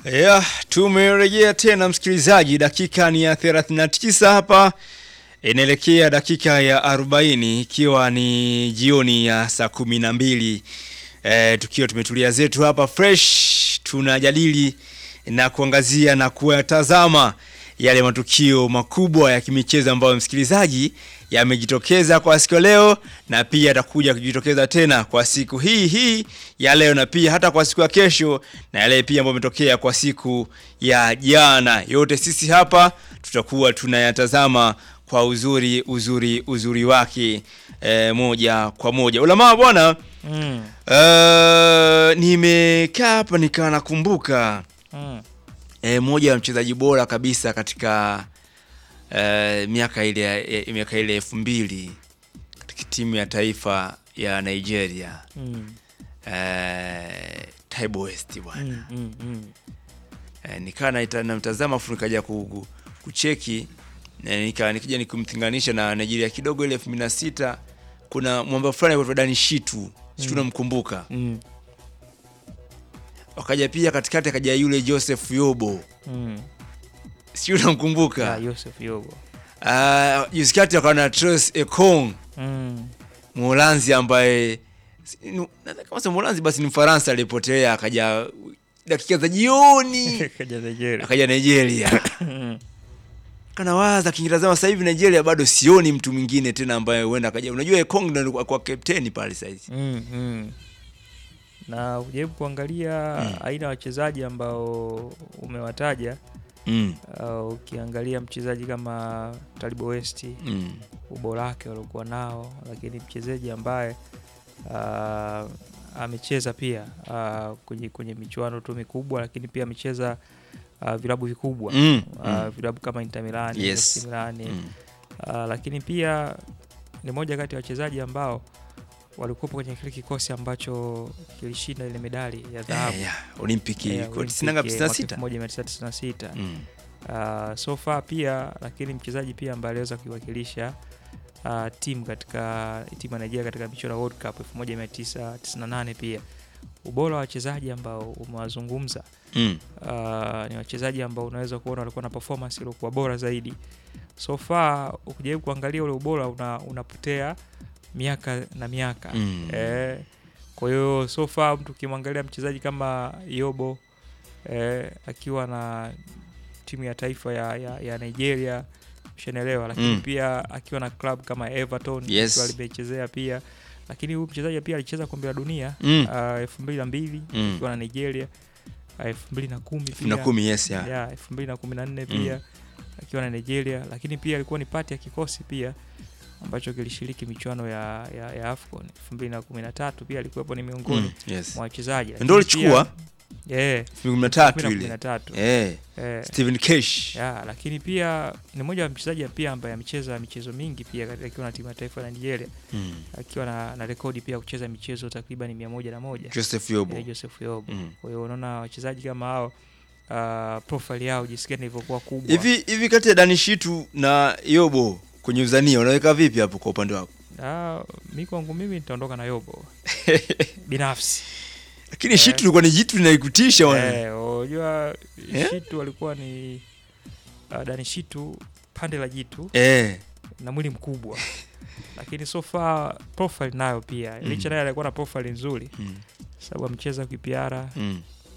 Yeah, tumerejea tena msikilizaji, dakika ni ya 39 hapa, inaelekea dakika ya 40 ikiwa ni jioni ya saa kumi na mbili e, tukiwa tumetulia zetu hapa fresh, tunajadili na kuangazia na kuyatazama yale matukio makubwa ya kimichezo ambayo msikilizaji yamejitokeza kwa siku ya leo na pia atakuja kujitokeza tena kwa siku hii hii ya leo na pia hata kwa siku ya kesho na yale pia ambayo yametokea kwa siku ya jana. Yote sisi hapa tutakuwa tunayatazama kwa uzuri uzuri uzuri wake e, moja kwa moja. Ulamaa bwana, Mm. e, nimekaa hapa nikawa nakumbuka Mm. e, moja ya mchezaji bora kabisa katika e, miaka ile ya- e, miaka ile elfu mbili katika timu ya taifa ya Nigeria Mm. e, Taibo West bwana Mm. Mm. Mm. e, nikaa naita- namtazama afu nikaja ku- ku- kucheki e, nika, nikija nikumtinganisha na Nigeria kidogo ile elfu mbili na sita kuna mwamba fulani kwa Dani Shitu sijui unamkumbuka Mm. wakaja pia katikati akaja yule Joseph Yobo Mm. sijui unamkumbuka Ya, Yosef Yobo. Ah, juzi kati akawa na Trace Ekong Mm. Mholanzi ambaye si- nu- nadhani kama sio Mholanzi basi ni Mfaransa alipotelea akaja dakika za jioni Kaja Nigeria. akaja Nigeria. Mm. Kanawaza kinitazama sasa hivi Nigeria bado sioni mtu mwingine tena ambaye huenda akaja. Unajua Ekong ndo alikuwa kwa captain pale sasa hivi. Mm. Mm. Na ujaribu kuangalia aina ya wachezaji ambao umewataja. Mm. Uh, ukiangalia mchezaji kama Talibo West Mm. ubora wake waliokuwa nao, lakini mchezaji ambaye uh, amecheza pia uh, kwenye, kwenye michuano tu mikubwa, lakini pia amecheza uh, vilabu vikubwa Mm. uh, Mm. vilabu kama Inter Milan, Yes. AC Milan Mm. uh, lakini pia ni moja kati ya wachezaji ambao walikuwa kwenye kile kikosi ambacho kilishinda ile medali ya dhahabu Eh, yeah. Olympic ya kwa tisini na ngapi? Olympic, Tisini na eh, sita? mwaka 1996 Mm. uh, so far pia lakini mchezaji pia ambaye aliweza kuiwakilisha uh, timu katika timu ya Nigeria katika michuano ya World Cup 1998 pia ubora wa wachezaji ambao umewazungumza Mm. uh, ni wachezaji ambao unaweza kuona walikuwa na performance iliyokuwa bora zaidi so far ukijaribu kuangalia ule ubora una, unapotea miaka na miaka Mm. eh, kwa hiyo so far mtu ukimwangalia mchezaji kama Yobo eh, akiwa na timu ya taifa ya, ya, ya Nigeria mshenelewa, lakini Mm. pia akiwa na club kama Everton Yes. akiwa limechezea pia, lakini huyu mchezaji pia alicheza kombe la dunia Mm. ah, elfu mbili na mbili Mm. akiwa na Nigeria ah, elfu mbili na kumi Elfu na pia kumi, yes, yeah. ya elfu mbili na kumi na nne Mm. pia akiwa na Nigeria, lakini pia alikuwa ni pati ya kikosi pia ambacho kilishiriki michuano ya, ya, ya AFCON elfu mbili na kumi na tatu pia alikuwepo ni miongoni Mm. Yes. mwa wachezaji Ndio alichukua yeah, kumi na tatu ile. tatu Eh, eh, Steven Kesh. ya, lakini pia ni mmoja wa mchezaji pia ambaye amecheza michezo mingi pia katika- akiwa na timu ya taifa ya Nigeria Mm. akiwa na, na rekodi pia kucheza michezo takriban mia moja na moja Joseph Yobo. eh, Joseph Yobo. Mm. Kwa hiyo unaona wachezaji kama hao uh, profile yao jinsi gani ilivyokuwa kubwa. Hivi hivi kati ya Dani Shitu na Yobo kwenye uzania unaweka vipi hapo kwa upande wako? Ah, mi kwangu mimi nitaondoka na Yobo binafsi. Lakini Shitu ilikuwa ni jitu linaikutisha bwana. Eh, unajua Eh? Shitu alikuwa ni uh, Dani Shitu pande la jitu Eh. na mwili mkubwa lakini so far profile nayo pia Mm. licha naye alikuwa na profile nzuri Mm. sababu amecheza kipiara Mm.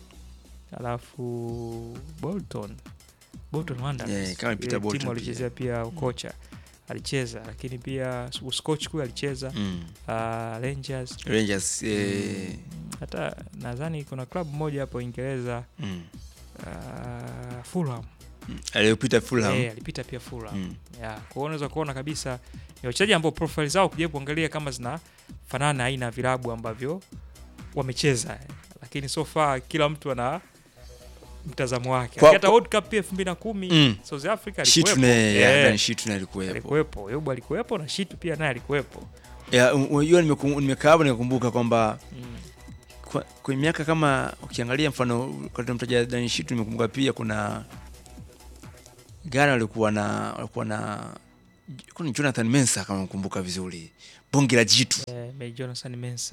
alafu Bolton Bolton Wanderers Yeah, kama Peter Ile Bolton timu pia. alichezea pia ukocha alicheza lakini pia Scotch kule alicheza Mm. uh, Rangers Rangers eh. hata nadhani kuna klabu moja hapo Uingereza Mm. uh, Fulham Mm. Aliyopita Fulham. eh, alipita pia Fulham Mm. yeah. Kwa hiyo unaweza kuona kabisa ni wachezaji ambao profile zao kuja kuangalia kama zinafanana na aina ya vilabu ambavyo wamecheza eh. lakini so far kila mtu ana mtazamo wake Kwa- hata World Cup pia 2010 Mm. South Africa Shitu alikuwepo ne, ya, Eh, Dani Shitu naye alikuwepo. alikuwepo Yobu alikuwepo na Shitu pia naye alikuwepo Ya, unajua nimekum- nimekaa hapo nikakumbuka kwamba mm. kwa, kwa miaka kama ukiangalia mfano wakati mtaja Dani Shitu nimekumbuka pia kuna Ghana walikuwa na walikuwa na kuna Jonathan Mensah kama nakumbuka vizuri. Bonge la jitu. eh, May Jonathan Mensah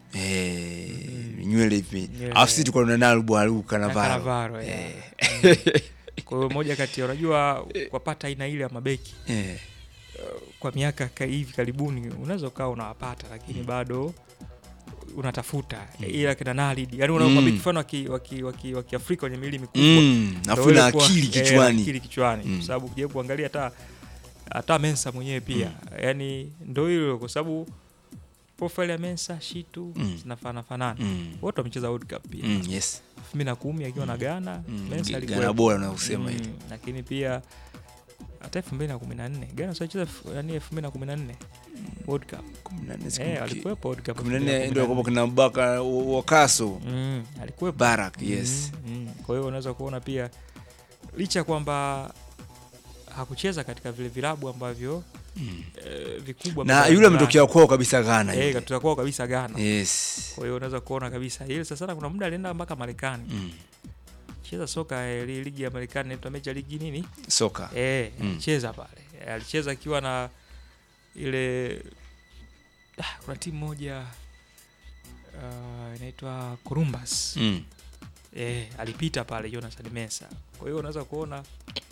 Eh, nywele hivi. Nywele. Alafu sisi tulikuwa tunaenda Alubu Alubu Na Kanavaro. Cannavaro, yeah. Eh. Kwa hiyo moja kati ya unajua wapata aina ile ya mabeki Eh. kwa miaka ka- hivi karibuni unaweza ukawa unawapata lakini bado unatafuta ila kina Nalid yani una Mm. mabeki mfano wa ki- wa ki- wa ki- wa Kiafrika wenye miili mikubwa Mm, Ndio afu na ile kuwa- akili eh, kichwani. akili kichwani Mm. kwa sababu ukijaribu kuangalia hata hata Mensa mwenyewe pia yani ndio hilo kwa sababu profile ya Mensa Shitu Mm. zinafanana fanana Mm. wote wamecheza World Cup pia Mm, yes. 2010 akiwa na Ghana Mm, Mensa Ghana alikuwa bora na kusema ile. lakini pia hata 2014 Ghana sio cheza yani 2014 World Cup 14 eh sikumbuki. alikuwepo World Cup 14 ndio kwa kina Baka Wakaso. mm, alikuwepo Barak, yes. Mm, mm. Kwa hiyo unaweza kuona pia licha ya kwamba hakucheza katika vile vilabu ambavyo Mm. eh, vikubwa Na barani yule Ulaya. ametokea kwao kabisa Ghana eh, yule. katoka kwao kabisa Ghana. Yes. Kwa hiyo unaweza kuona kabisa ile sasa kuna muda alienda mpaka Marekani. Mm. Cheza soka eh, li- ligi ya Marekani inaitwa Major League nini? Soka. Eh, Mm. alicheza pale. Eh, alicheza akiwa na ile ah, kuna timu moja uh, inaitwa Columbus. Mm. Eh, alipita pale Jonathan Mensah. Kwa hiyo unaweza kuona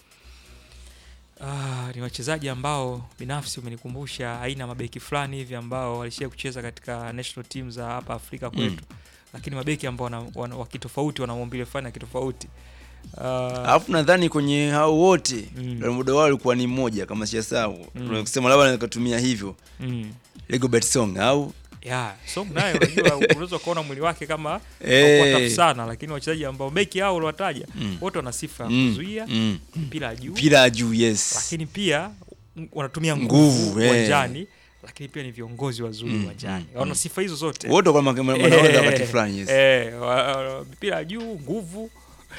ah, ni wachezaji ambao binafsi umenikumbusha aina ya mabeki fulani hivi ambao walishia kucheza katika national team za hapa Afrika kwetu. Lakini mabeki ambao wana, wana, wakitofauti wana maumbile fulani ya kitofauti. Ah, Alafu nadhani kwenye hao wote Mm. mm. muda wao ulikuwa ni mmoja kama sijasahau. Mm. Tunasema labda nikatumia hivyo. mm. Rigobert Song au Yeah, so naye unajua unaweza kuona mwili wake kama Eh. hey. tafu sana lakini wachezaji ambao beki hao uliwataja Mm. wote wana sifa ya Mm. kuzuia Mm. mpira juu mpira juu yes. lakini pia m- wanatumia Nguvu, nguvu eh. uwanjani lakini pia ni viongozi wazuri Mm, uwanjani mm, wana mm. sifa hizo zote Wote kwa maana wanaweza wakati fulani yes. eh, wa- wa- mpira juu nguvu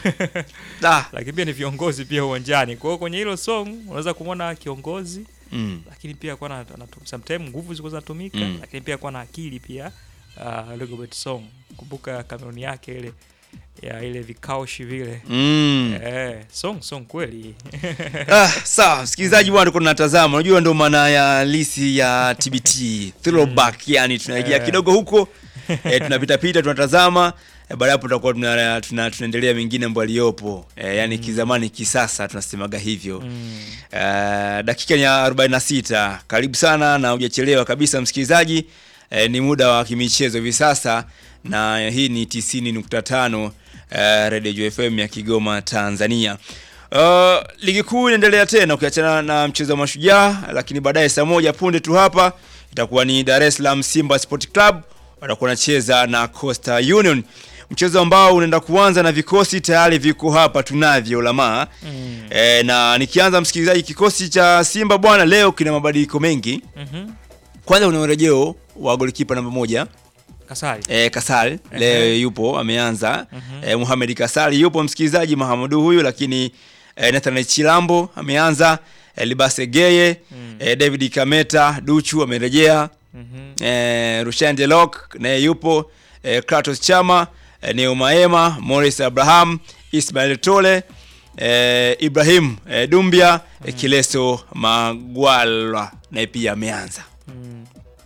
Ah. lakini pia ni viongozi pia uwanjani kwa hiyo kwenye hilo song unaweza kumwona kiongozi Mm. lakini pia kuwa na, na sometimes nguvu zilikuwa zinatumika Mm. lakini pia kuwa na akili pia uh, Rigobert Song kumbuka Kameruni yake ile ya ile vikaushi vile Mm. eh, song song kweli Ah, sawa msikilizaji bwana tuko tunatazama unajua ndio maana ya lisi ya TBT throwback yani tunaingia Eh. kidogo huko eh, tunapita pita tunatazama eh, baada ya hapo tutakuwa tuna, tuna, tunaendelea mengine ambayo aliyopo eh, yani kizamani kisasa tunasemaga hivyo mm. Eh, dakika ni ya 46 karibu sana na hujachelewa kabisa msikilizaji eh, ni muda wa kimichezo hivi sasa na hii ni 90.5 eh, Radio FM ya Kigoma Tanzania Uh, ligi kuu inaendelea tena ukiachana na mchezo wa mashujaa lakini baadaye saa moja punde tu hapa itakuwa ni Dar es Salaam Simba Sport Club watakuwa wanacheza na Coastal Union mchezo ambao unaenda kuanza na vikosi tayari viko hapa tunavyo lamaa Mm. E, na nikianza msikilizaji, kikosi cha Simba bwana leo kina mabadiliko mengi. Mhm. Kwanza una urejeo wa golikipa namba moja Kasari e, Kasal leo Ehe. yupo ameanza. Mhm. e, Muhamed Kasal yupo msikilizaji, Mahamudu huyu, lakini e, Nathan Chilambo ameanza. E, Libase Geye Mm. e, David Kameta Duchu amerejea. Mhm. e, Rushan Delok naye yupo e, Kratos Chama e, Neo Maema Morris Abraham Ismail Tole e, Ibrahim e, Dumbia e, Kileso Magwalwa naye pia ameanza. Mm.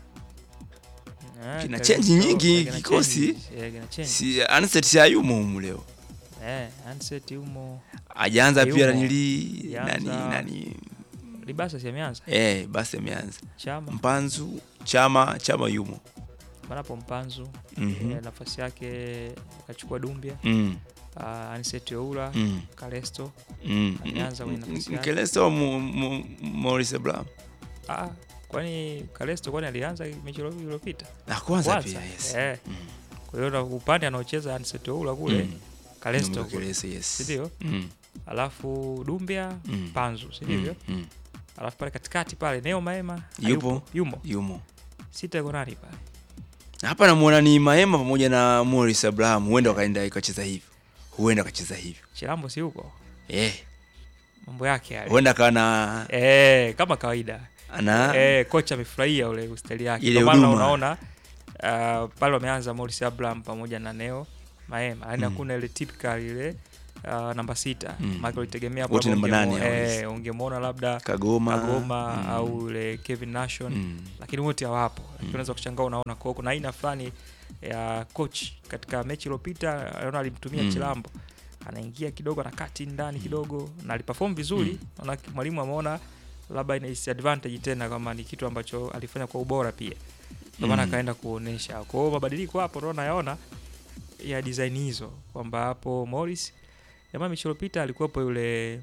Ah, Kina kabisa. change nyingi Kina kikosi. change. Eh, kina change. Si Anset hayumo humu leo. Eh, Handset yumo Ajaanza pia Hayumo. nili Alianza. nani nani Libasa si ameanza eh basi ameanza. Chama Mpanzu Chama Chama yumo. manapo Mpanzu Mhm. eh, nafasi yake akachukua Dumbia Mm. uh, Aniset Oula Mm. Kalesto Mm. Ameanza kwenye nafasi yake. Keleso mu- mu- Morris Abraham. ah, kwani Kalesto kwani alianza mechi ilo- iliyopita Na kwanza Kwanza? pia yes. eh. Mm. kwa hiyo na upande anaocheza Aniset Oula kule Mm. Kalesto Nyuma kule Keleso, yes. sindio Mm. alafu Dumbia Mm. Panzu sindivyo Mm. Mm. alafu pale katikati pale Neo Maema Yupo. hayupo. yumo Yumo. sita yuko nani pale Hapa namuona ni Maema pamoja na Morris Abraham, huenda wakaenda ikacheza hivyo, huenda akacheza hivyo Chilambo si huko eh, mambo yake yale huenda akawa na eh, kama kawaida ana eh, kocha amefurahia ule ustaili yake Ile ndio maana huduma. unaona uh, pale wameanza Morris Abraham pamoja na Neo Maema yani Mm. hakuna ile typical ile uh, namba sita Mm. mm. ulitegemea hapo Wote labda namba ungemo- nane hao, yes. eh, ungemwona labda Kagoma, Kagoma mm. au ule Kevin Nation mm. lakini wote hawapo lakini unaweza kushangaa unaona kwa kuna aina fulani ya coach katika mechi iliyopita, naona alimtumia Mm. Chilambo anaingia kidogo anakati ndani kidogo na aliperform vizuri. Naona mwalimu ameona labda ina disadvantage tena, kama ni kitu ambacho alifanya kwa ubora pia, ndio maana Mm. akaenda kuonesha. Kwa hiyo mabadiliko hapo ndo nayaona ya design hizo kwamba hapo Morris jamaa mechi iliyopita alikuwepo yule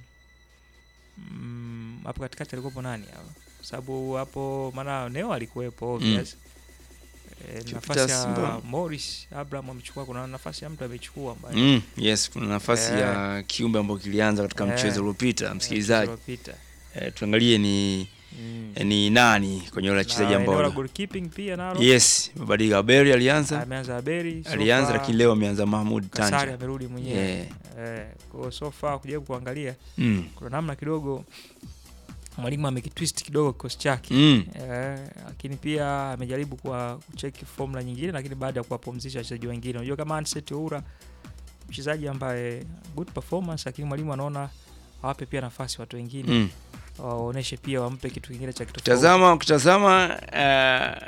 mm, hapo katikati alikuwepo nani hapo? Kwa sababu hapo maana Neo alikuwepo obvious. E, Jupiter nafasi ya Simba. Morris Abraham amechukua, kuna nafasi ya mtu amechukua ambaye Mm, yes, kuna nafasi Eh. ya kiumbe ambayo kilianza katika Eh. mchezo uliopita. Msikilizaji, iliyopita. eh, tuangalie ni Mm. eh, ni nani kwenye wale wachezaji Na eneo la ambao goalkeeping pia nalo yes, mabadiliko Aberi alianza ameanza Aberi so alianza, far lakini leo ameanza Mahmud Kasari Tanja. amerudi mwenyewe Yeah. eh, kwa hiyo so far kujaribu kuangalia Mm. kuna namna kidogo mwalimu amekitwist kidogo kikosi chake Mm. Eh, lakini pia amejaribu kwa kucheki formula nyingine, lakini baada ya kuwapumzisha wachezaji wengine. Unajua kama Anset Oura mchezaji ambaye good performance, lakini mwalimu anaona awape pia nafasi watu wengine Mm. waoneshe pia, wampe kitu kingine cha kitofauti. Tazama, ukitazama uh,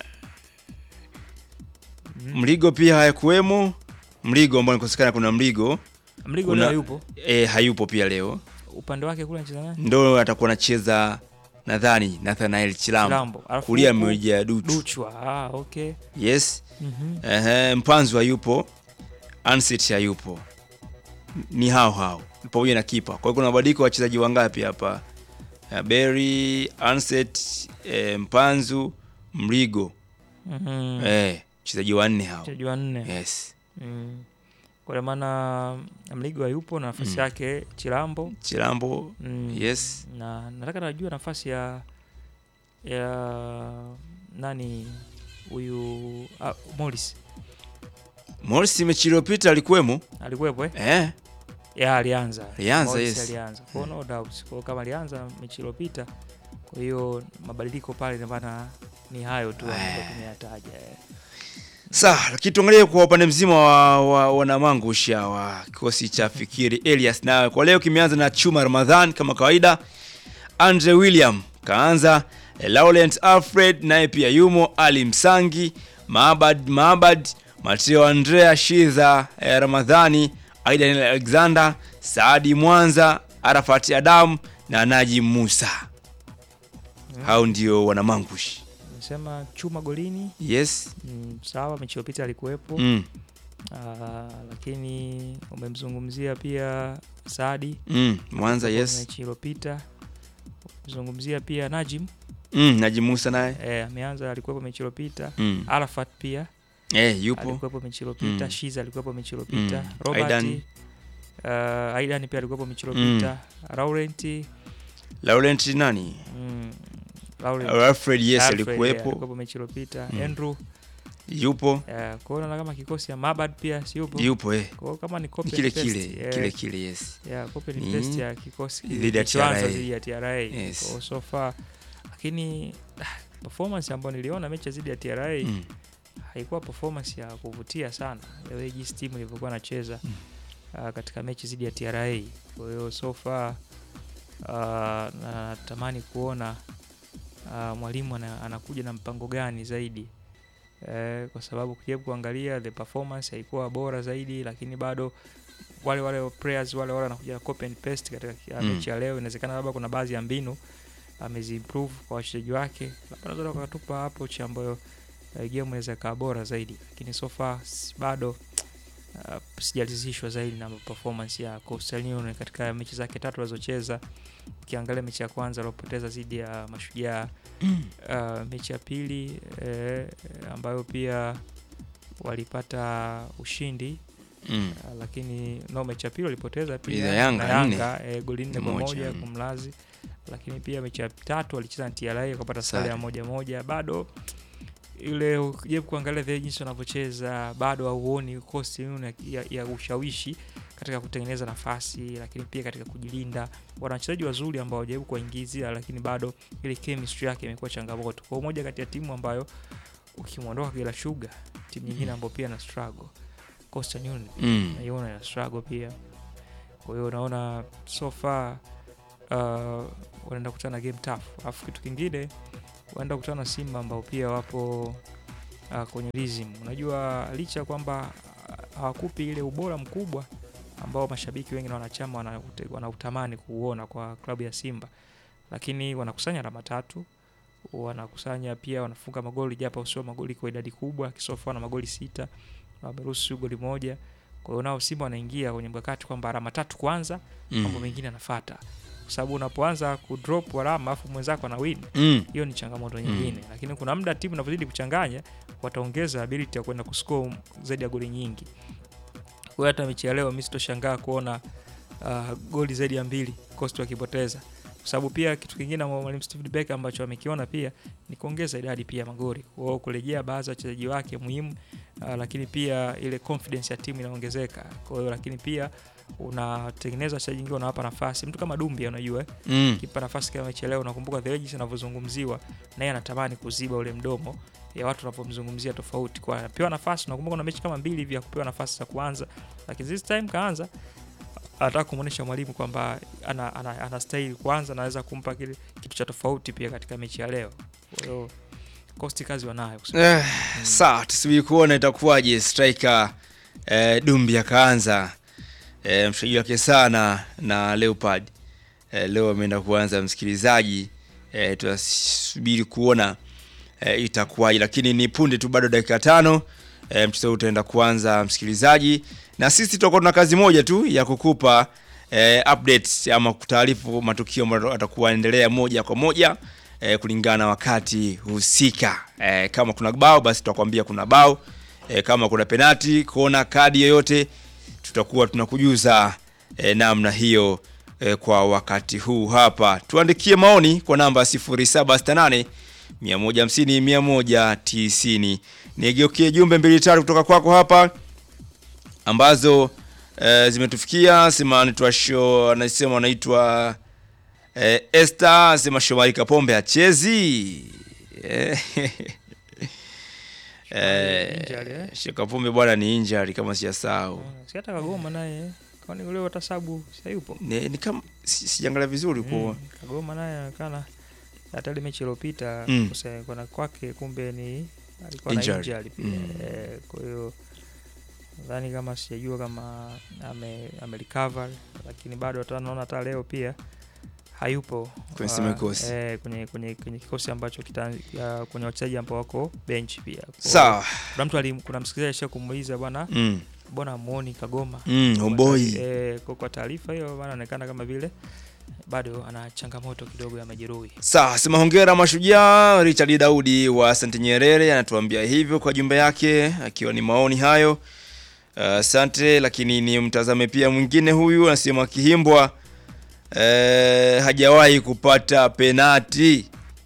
Mm. Mligo pia hayakuwemo. Mligo ambao nikosekana, kuna Mligo Mligo kuna- leo yupo e, hayupo pia leo, upande wake kule anacheza nani? ndo atakuwa anacheza nadhani Nathanael Chilambo, Chilambo. Alafu kulia huku amejaa Duchu. Duchwa. Ah, okay. Yes. Mhm. Ehe, Mpanzu hayupo, Ansit hayupo, ni hao hao pamoja na kipa. Kwa hiyo kuna mabadiliko ya wachezaji wangapi hapa? Eh, Berry, Anset, eh, Mpanzu, Mligo, Mhm. eh, wachezaji wanne hao. Wachezaji wanne. Yes. Mm. Kwa maana Mligo hayupo na nafasi Mm. yake Chilambo. Chilambo, Mm. yes. na nataka najua nafasi ya ya nani huyu ah, Morris Morris mechi iliyopita alikuwemo. alikuwepo eh? Eh, ya alianza Alianza, Morris yes. alianza kwa hiyo no doubt kwa hiyo kama alianza mechi iliyopita kwa hiyo mabadiliko pale ndio maana ni hayo tu ambayo Eh. tumeyataja eh. Sawa, lakini tuangalie kwa upande mzima wa, wa wanamangusha wa kikosi cha Fikiri Elias, na kwa leo kimeanza na Chuma Ramadhan kama kawaida, Andre William kaanza, eh, Laurent Alfred naye pia yumo, Ali Msangi, Maabad Maabad, Mateo Andrea Shiza, eh, Ramadhani, Aidan Alexander, Saadi Mwanza, Arafat Adam na Najim Musa. Hao ndio wanamangushi. nimesema chuma golini Yes. mm, sawa mechi iliyopita alikuwepo Mm. Ah, lakini umemzungumzia pia Saadi Mm. Mwanza yes. mechi iliyopita zungumzia pia Najim Mm, Najim Musa naye. eh, ameanza alikuwepo mechi iliyopita Mm. Arafat pia Eh, yupo. alikuwepo mechi iliyopita Mm. Shiza alikuwepo mechi iliyopita Mm. Robert Aidan. uh, Aidan pia alikuwepo mechi iliyopita Laurent Laurent nani? mm, Laurent Alfred yes Alfred, eh, alikuwepo. alikuwepo mechi iliyopita Mm. Andrew Yupo. eh, kwa hiyo naona kama kikosi ya Mabad pia si yupo Yupo eh. kwa hiyo kama ni copy Ni kile and paste, kile, eh, kile kile yes. ya copy and Ni paste ya kikosi dhidi ya kilichoanza TRA. dhidi ya TRA Yes. Kwa hiyo so far lakini ah, performance ambayo niliona mechi dhidi ya TRA Mm. haikuwa performance ya kuvutia sana the way jinsi timu ilivyokuwa nacheza Mm. uh, katika mechi dhidi ya TRA. Kwa hiyo so far uh, natamani kuona uh, mwalimu ana, anakuja na mpango gani zaidi eh, kwa sababu kujaribu kuangalia the performance haikuwa bora zaidi, lakini bado wale wale players wale wale wanakuja copy and paste katika uh, Mm. mechi ya leo. Inawezekana labda kuna baadhi ya mbinu ameziimprove kwa wachezaji wake, labda naweza wakatupa hapo cha ambayo uh, game inaweza ikawa bora zaidi, lakini so far s- bado uh, sijalizishwa zaidi na performance ya Coastal Union katika mechi zake tatu alizocheza. Ukiangalia mechi ya kwanza aliopoteza dhidi ya Mashujaa, uh, mechi ya pili eh, ambayo pia walipata ushindi Mm. uh, lakini no, mechi ya pili walipoteza Dhidi pia ya Yanga, na nne. Yanga eh, goli nne kwa Moja, moja mm. kumlazi, lakini pia mechi ya tatu walicheza na TRA wakapata sare ya Sare. moja moja. Bado ile ukijaribu kuangalia vile jinsi wanavyocheza bado hauoni kosti ya, ya, ya ushawishi katika kutengeneza nafasi, lakini pia katika kujilinda. Wana wachezaji wazuri ambao wajaribu kuwaingizia, lakini bado ile chemistry yake imekuwa changamoto. Kwa hiyo moja kati ya timu ambayo ukimwondoka Kagera Sugar, timu nyingine ambayo pia na struggle Coastal Union Mm. naiona ya struggle pia. Kwa hiyo unaona so far uh, wanaenda kukutana na game tough. Alafu kitu kingine wanaenda kukutana na Simba ambao pia wapo uh, kwenye rhythm. Unajua licha ya kwamba uh, hawakupi ile ubora mkubwa ambao mashabiki wengi na wanachama wanaute- wanautamani kuuona kwa klabu ya Simba, lakini wanakusanya alama tatu, wanakusanya pia, wanafunga magoli japo sio magoli kwa idadi kubwa. Kisofa wana magoli sita, wameruhusu goli moja. Kwa hiyo nao Simba wanaingia kwenye mkakati kwamba alama tatu kwanza, mambo Mm. mengine yanafuata, kwa sababu unapoanza kudrop alama afu mwenzako ana win Mm. hiyo ni changamoto nyingine lakini kuna muda timu inavyozidi kuchanganya wataongeza ability ya kwenda kuscore zaidi ya goli nyingi kwa hiyo hata mechi ya leo mi sitoshangaa kuona uh, goli zaidi ya mbili Coast wakipoteza kwa sababu pia kitu kingine ambao mwalimu Steve Beck ambacho amekiona pia ni kuongeza idadi pia ya magoli kwa hiyo kurejea baadhi ya wachezaji wake muhimu uh, lakini pia ile confidence ya timu inaongezeka kwa hiyo lakini pia unatengeneza wachezaji wengine unawapa nafasi mtu kama Dumbia unajua eh? Mm. kipa nafasi kama mechi ya leo, unakumbuka the way jinsi anavyozungumziwa, naye anatamani kuziba ule mdomo ya watu wanavyomzungumzia tofauti, kwa anapewa nafasi. Unakumbuka kuna mechi kama mbili hivi ya kupewa nafasi za kuanza, lakini this time kaanza, anataka kumwonyesha mwalimu kwamba ana, ana, ana stahili kuanza, anaweza kumpa kile kitu cha tofauti pia katika mechi ya leo. Kwa hiyo kosti kazi wanayo kusema. Eh, sawa, tusubiri kuona itakuwaje. Striker eh, Dumbi akaanza eh, mshaji wake sana na Leopard eh, leo ameenda kuanza msikilizaji eh, tutasubiri kuona eh, itakuwaje, lakini ni punde tu, bado dakika tano eh, mchezo huu utaenda kuanza msikilizaji, na sisi tutakuwa tuna kazi moja tu ya kukupa eh, updates ama kutaarifu matukio ambayo atakuwa yanaendelea moja kwa moja eh, kulingana na wakati husika. Eh, kama kuna bao basi tutakwambia kuna bao. Eh, kama kuna penati, kuona kadi yoyote tutakuwa tunakujuza eh, namna hiyo eh, kwa wakati huu hapa. Tuandikie maoni kwa namba 0768 150 190. Nigeukie jumbe mbili tatu kutoka kwako hapa ambazo eh, zimetufikia. Sema anaitwa show, anasema anaitwa eh, Esther, sema Shomari Kapombe achezi eh, Injury, eh? eh, Sheikh Kapombe bwana ni injury kama sijasahau. Si hata Kagoma naye kwani leo tasabu sayupo Ni, ni kama si- sijaangalia vizuri kwa Mm, Kagoma naye anaonekana hata ile mechi iliyopita Mm. kuse- kuna kwake kumbe ni alikuwa na Injury. injury pia Mm. eh, kwa hiyo nadhani kama sijajua kama ame, ame recover lakini bado hata naona hata leo pia hayupo Kwenye Ah, timu ya kikosi. eh, kwenye, kwenye, kwenye kikosi ambacho kita, ya, kwenye wachezaji ambao wako bench pia Kwa hiyo, sawa. kuna mtu alim, kuna msikilizaji asha kumuuliza bwana Mm. mbona muoni Kagoma Mm, homeboy. Eh, kwa, kwa taarifa hiyo bana anaonekana kama vile bado ana changamoto kidogo ya majeruhi. Sawa, sema hongera mashujaa. Richard Daudi wa Asante Nyerere anatuambia hivyo kwa jumbe yake, akiwa ni maoni hayo. Asante, lakini ni mtazame pia mwingine huyu anasema Kihimbwa eh, hajawahi kupata penati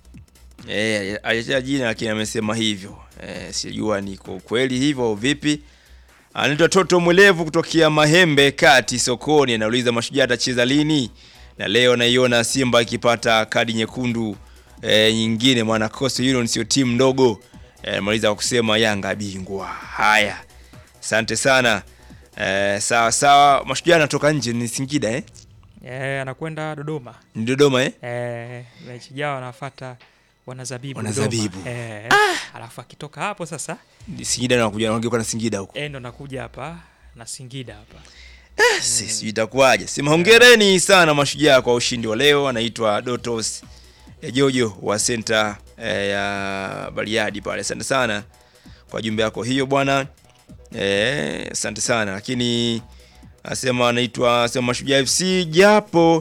eh, ajacha jina lakini amesema hivyo eh, sijua ni kwa kweli hivyo au vipi. Anaitwa Toto Mwelevu kutokea Mahembe Kati sokoni, anauliza mashujaa atacheza lini? Na leo naiona Simba ikipata kadi nyekundu e, nyingine, maana Coastal Union sio timu ndogo. E, maliza kwa kusema Yanga bingwa. Haya, asante sana. E, sawa sawa, mashujaa anatoka nje ni Singida eh? Eh, anakwenda Dodoma. Ni Dodoma eh? Eh, mechi jao anafuata wanazabibu Wanazabibu. Dodoma. Eh, alafu akitoka hapo sasa Ni Singida na kuja wangekuwa na Singida huko. eh, ndo nakuja hapa na Singida hapa. Si sijui itakuwaje. Sema hongereni sana mashujaa kwa ushindi wa leo. Anaitwa Dotos eh, Jojo wa senta eh, ya Bariadi pale. Asante sana kwa jumbe yako hiyo bwana. Eh, asante sana lakini asema anaitwa sema Mashujaa FC japo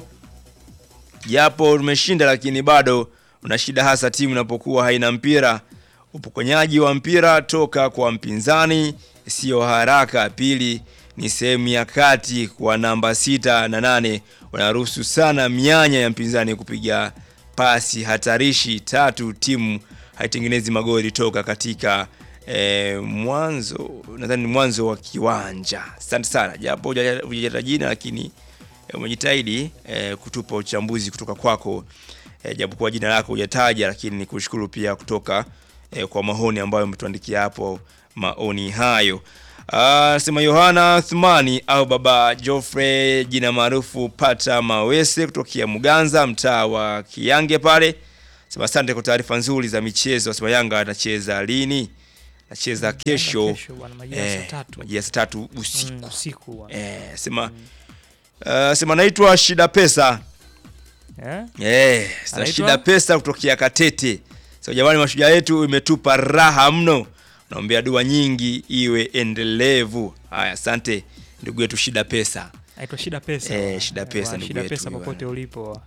japo tumeshinda lakini bado una shida hasa timu inapokuwa haina mpira. Upokonyaji wa mpira toka kwa mpinzani sio haraka. Pili ni sehemu ya kati kwa namba sita na nane wanaruhusu sana mianya ya mpinzani kupiga pasi hatarishi. Tatu timu haitengenezi magoli toka katika eh, mwanzo nadhani ni mwanzo wa kiwanja. Asante sana japo hujaja- hujajata jina lakini eh, umejitahidi eh, kutupa uchambuzi kutoka kwako eh, japokuwa jina lako hujataja, lakini ni kushukuru pia kutoka eh, kwa maoni ambayo umetuandikia hapo maoni hayo. Ah, sema Yohana Thumani au Baba Joffrey, jina maarufu Pata Mawese kutokea Muganza, mtaa wa Kiyange pale. Sema asante kwa taarifa nzuri za michezo. Sema Yanga anacheza lini? nacheza Yanga kesho kesho bwana, majira ya saa eh, tatu majira ya saa tatu usiku Mm, usiku bwana. eh, sema uh, sema naitwa Shida Pesa Eh? eh, sasa Anaitwa? Shida Pesa kutokea Katete. So jamani, mashujaa yetu imetupa raha mno, naombea dua nyingi iwe endelevu. Haya, asante ndugu yetu Shida Pesa. Aitwa Shida Pesa. Eh, bwana. Shida Eh, Pesa bwana, ndugu Shida yetu Pesa huyu popote ulipo.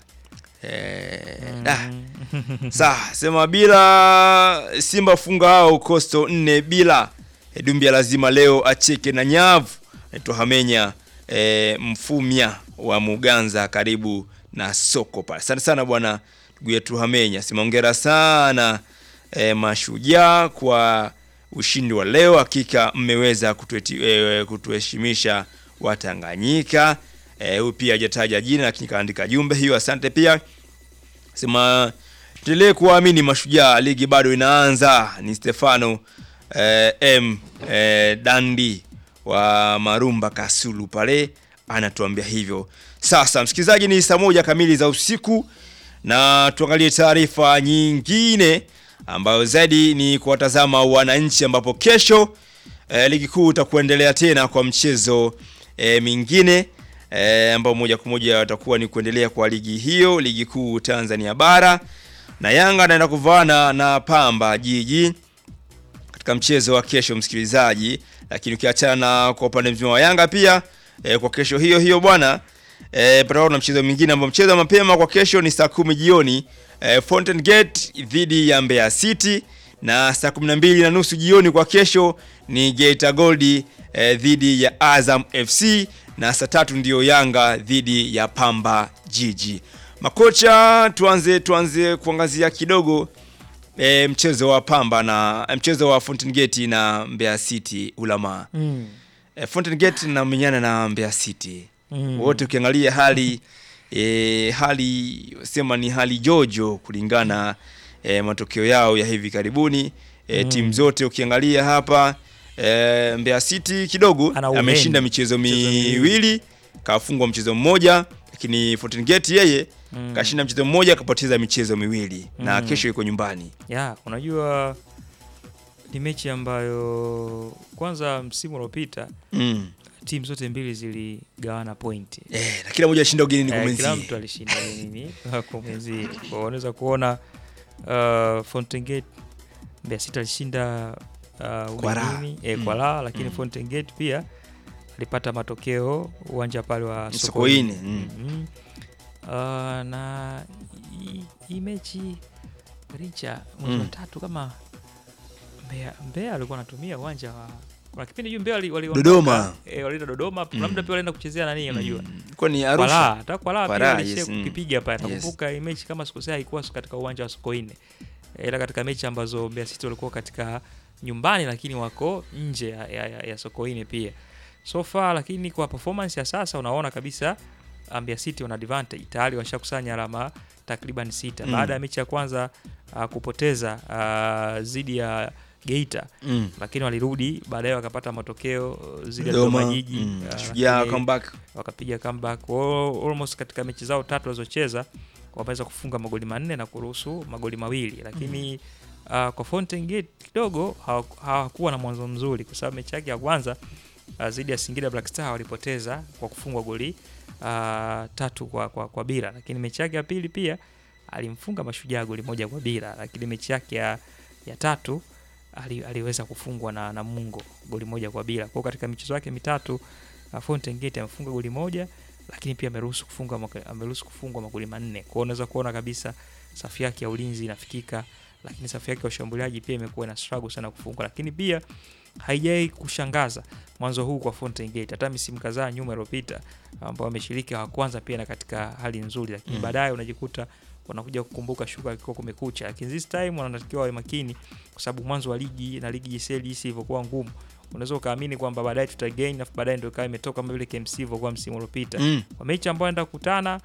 Eh, Mm. ah, Sawa, sema bila Simba funga hao Coastal nne bila e, Dumbia lazima leo acheke na nyavu. Naitwa Hamenya e, Mfumya wa Muganza karibu na soko pale. Asante sana bwana ndugu yetu Hamenya. Sema hongera sana e, mashujaa kwa ushindi wa leo. Hakika mmeweza kutueti- e, kutuheshimisha Watanganyika. Eh, Huyu pia hajataja jina lakini kaandika jumbe hiyo. Asante pia sema tuendelee kuwaamini mashujaa, ligi bado inaanza. Ni Stefano eh, M eh, Dandi wa Marumba Kasulu pale anatuambia hivyo. Sasa msikilizaji, ni saa moja kamili za usiku na tuangalie taarifa nyingine ambayo zaidi ni kuwatazama wananchi, ambapo kesho eh, ligi kuu itakuendelea tena kwa mchezo eh, mingine eh, ambao moja kwa moja watakuwa ni kuendelea kwa ligi hiyo, ligi kuu Tanzania bara, na Yanga anaenda kuvaana na Pamba Jiji katika mchezo wa kesho, msikilizaji. Lakini ukiachana na kwa upande mzima wa Yanga pia eh, kwa kesho hiyo hiyo bwana eh, patakuwa na mchezo mwingine ambao mchezo wa mapema kwa kesho ni saa kumi jioni eh, Fountain Gate dhidi ya Mbeya City na saa kumi na mbili na nusu jioni kwa kesho ni Geita Gold eh, dhidi ya Azam FC na saa tatu ndiyo Yanga dhidi ya Pamba Jiji. Makocha, tuanze tuanze kuangazia kidogo e, mchezo wa Pamba na e, mchezo wa Fountain Gate na Mbeya City Ulama. Mm. E, Fountain Gate namenyana na Mbeya City Mm. wote ukiangalia hali e, hali sema ni hali jojo kulingana e, matokeo yao ya hivi karibuni e, Mm. timu zote ukiangalia hapa e, Mbeya City kidogo Ana uheni. ameshinda michezo Michezo miwili. miwili kafungwa mchezo mmoja, lakini Fountain Gate yeye Mm. kashinda mchezo mmoja akapoteza michezo miwili na Mm. kesho iko nyumbani. ya unajua ni mechi ambayo kwanza msimu uliopita Mm. timu zote mbili ziligawana pointi Eh, na kila mmoja alishinda ugenini Eh, kila kumwenzie. mtu alishinda nini kumwenzie Kwa hiyo unaweza kuona uh, Fountain Gate Mbeya City alishinda uh, Kwa raha. ugenini eh, Mm. kwa raha lakini Mm. Fountain Gate pia alipata matokeo uwanja pale wa Sokoine, Sokoine mm. Mhm. Uh, na hii- hii mechi Richa mwezi wa Mm. tatu kama Mbeya, Mbeya alikuwa anatumia uwanja wa kuna kipindi juu Mbeya wali- wali- Dodoma. eh, walienda Dodoma Mm. labda pia walienda kuchezea nani unajua Mm. Kwa ni kwa Arusha. raha hata kwa raha Kwa pia raha, walishia yes, mm. kukipiga pale Yes. nakumbuka hii mechi kama sikosea haikuwa katika uwanja wa Sokoine Eh, ila katika mechi ambazo Mbeya City walikuwa katika nyumbani lakini wako nje ya, ya, ya, ya Sokoine pia so far lakini kwa performance ya sasa unaona kabisa uh, Mbeya City wana advantage tayari washakusanya alama takriban sita Mm. baada ya mechi ya kwanza uh, kupoteza uh, zidi ya Geita Mm. lakini walirudi baadaye wakapata matokeo uh, zidi ya Dodoma, Dodoma Jiji mm. uh, Shujaa lakini- comeback. wakapiga comeback All- almost katika mechi zao tatu walizocheza wameweza kufunga magoli manne na kuruhusu magoli mawili lakini uh, kwa Fountain Gate kidogo hawaku- hawakuwa na mwanzo mzuri kwa sababu mechi yake ya kwanza uh, dhidi ya Singida Black Star walipoteza kwa kufungwa goli uh, tatu kwa, kwa, kwa bila lakini mechi yake ya pili pia alimfunga Mashujaa goli moja kwa bila lakini mechi yake ya, ya tatu ali, aliweza kufungwa na Namungo goli moja kwa bila. Kwa hiyo katika michezo yake mitatu uh, Fountain Gate amefunga goli moja lakini pia ameruhusu kufunga maka- ameruhusu kufungwa magoli manne. Kwa hiyo unaweza kuona kabisa safu yake ya ulinzi inafikika, lakini safu yake ya ushambuliaji pia imekuwa ina struggle sana kufunga, lakini pia haijai kushangaza mwanzo huu kwa Fountain Gate. Hata misimu kadhaa nyuma iliyopita ambao wameshiriki wa kwanza pia na katika hali nzuri, lakini Mm. baadaye unajikuta wanakuja kukumbuka shuka ilikuwa kumekucha, lakini this time wanatakiwa wawe makini kwa sababu mwanzo wa ligi na ligi JCL jinsi ilivyokuwa ngumu, unaweza ukaamini kwamba baadaye tutagain, afu baadaye ndio ikawa imetoka kama vile KMC ilivyokuwa msimu uliopita Mm. kwa mechi ambao wanaenda kukutana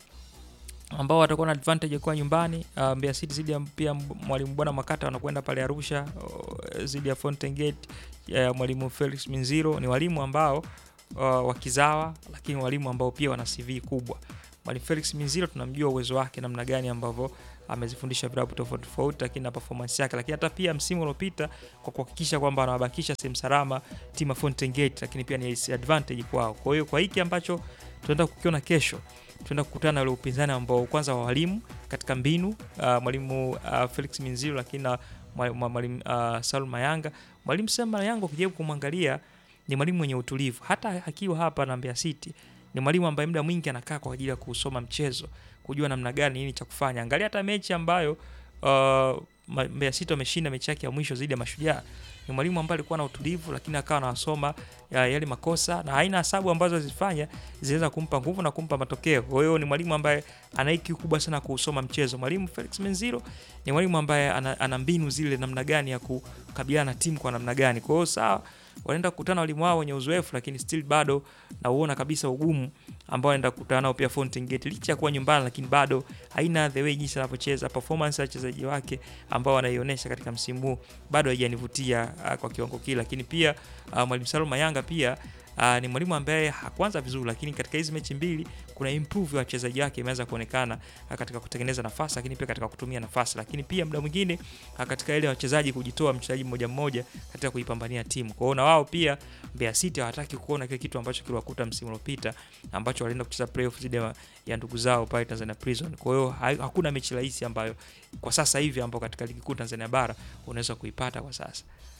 ambao watakuwa na advantage ya kuwa nyumbani uh, Mbeya City zidi ya pia mwalimu bwana Makata wanakwenda pale Arusha uh, zidi ya Fountain Gate ya mwalimu Felix Minziro ni walimu ambao uh, wakizawa lakini walimu ambao pia wana CV kubwa Mwalimu Felix Minziro tunamjua uwezo wake namna gani ambavyo amezifundisha vilabu tofauti tofauti, lakini na performance yake, lakini hata pia msimu uliopita kwa kuhakikisha kwamba anawabakisha sehemu salama timu ya Fountain Gate, lakini pia ni advantage kwao. Kwa hiyo kwa hiki ambacho tunaenda kukiona kesho, tunaenda kukutana na ule upinzani ambao kwanza wa walimu katika mbinu uh, mwalimu uh, Felix Minziro, lakini na mwalimu mwalimu, uh, Salum Mayanga. Mwalimu Salum Mayanga ukijaribu kumwangalia ni mwalimu mwenye utulivu, hata akiwa hapa na Mbeya City ni mwalimu ambaye muda mwingi anakaa kwa ajili ya kusoma mchezo, kujua namna gani nini cha kufanya. Angalia hata mechi ambayo uh, Ma- Mbeya City wameshinda mechi yake ya mwisho dhidi ya Mashujaa, ni mwalimu ambaye alikuwa na utulivu, lakini akawa anawasoma ya- yale makosa na aina hesabu ambazo zilifanya zinaweza kumpa nguvu na kumpa matokeo. Kwa hiyo ni mwalimu ambaye ana IQ kubwa sana kuusoma mchezo. Mwalimu Felix Menziro ni mwalimu ambaye ana, ana mbinu zile namna gani ya kukabiliana na timu kwa namna gani. Kwa hiyo sawa, wanaenda kukutana walimu wao wenye uzoefu, lakini still bado nauona kabisa ugumu ambao anaenda kukutana nao pia Fountain Gate, licha ya kuwa nyumbani, lakini bado haina the way jinsi anavyocheza, performance ya wachezaji wake ambao wanaionyesha katika msimu huu bado haijanivutia uh, kwa kiwango kile, lakini pia uh, mwalimu Salum Mayanga pia Uh, ni mwalimu ambaye hakuanza vizuri, lakini katika hizi mechi mbili kuna improve ya wachezaji wake imeanza kuonekana uh, katika kutengeneza nafasi, lakini pia katika kutumia nafasi, lakini pia muda mwingine uh, katika ile wachezaji kujitoa mchezaji mmoja mmoja katika kuipambania timu. Kwa hiyo na wao pia Mbeya City hawataki kuona kile kitu ambacho kiliwakuta msimu uliopita ambacho walienda kucheza playoff dhidi ya, ya ndugu zao pale Tanzania Prison. Kwa hiyo ha- hakuna mechi rahisi ambayo kwa sasa hivi ambao katika ligi kuu Tanzania bara unaweza kuipata kwa sasa.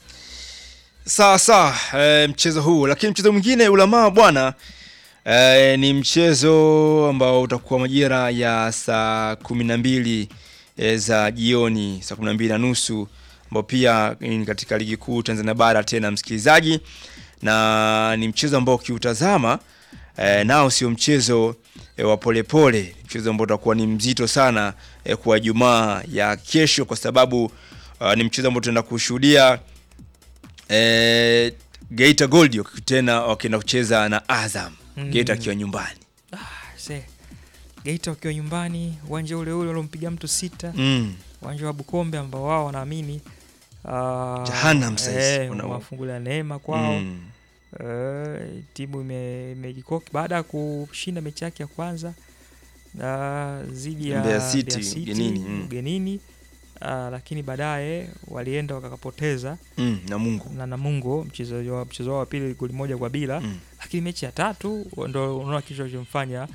Sawa sawa, e, mchezo huu lakini mchezo mwingine ulamaa bwana e, ni mchezo ambao utakuwa majira ya saa kumi na mbili e, za jioni, saa kumi na mbili na nusu ambao pia ni katika ligi kuu Tanzania bara tena, msikilizaji, na ni mchezo ambao ukiutazama e, nao sio mchezo e, wa polepole, mchezo ambao utakuwa ni mzito sana e, kwa Jumaa ya kesho, kwa sababu uh, ni mchezo ambao tunaenda kushuhudia eh, Geita Gold waki- tena wakienda kucheza na Azam Mm. Geita akiwa nyumbani Se, Geita wakiwa nyumbani, uwanja ule ule uliompiga mtu sita, mm. uwanja wa Bukombe ambao wao wanaamini uh, Jahannam saizi, eh, wana- umewafungulia neema kwao Mm. Eh, timu ime- imejikoki baada ya kushinda mechi yake ya kwanza na dhidi ya Mbeya City, Mbeya ugenini, mm. ugenini. Ah, lakini baadaye walienda wakakapoteza Mm. na Mungu na Namungo mchezo wa mchezo wao wa pili goli moja kwa bila mm. lakini mechi ya tatu ndo unaona kitu kilichomfanya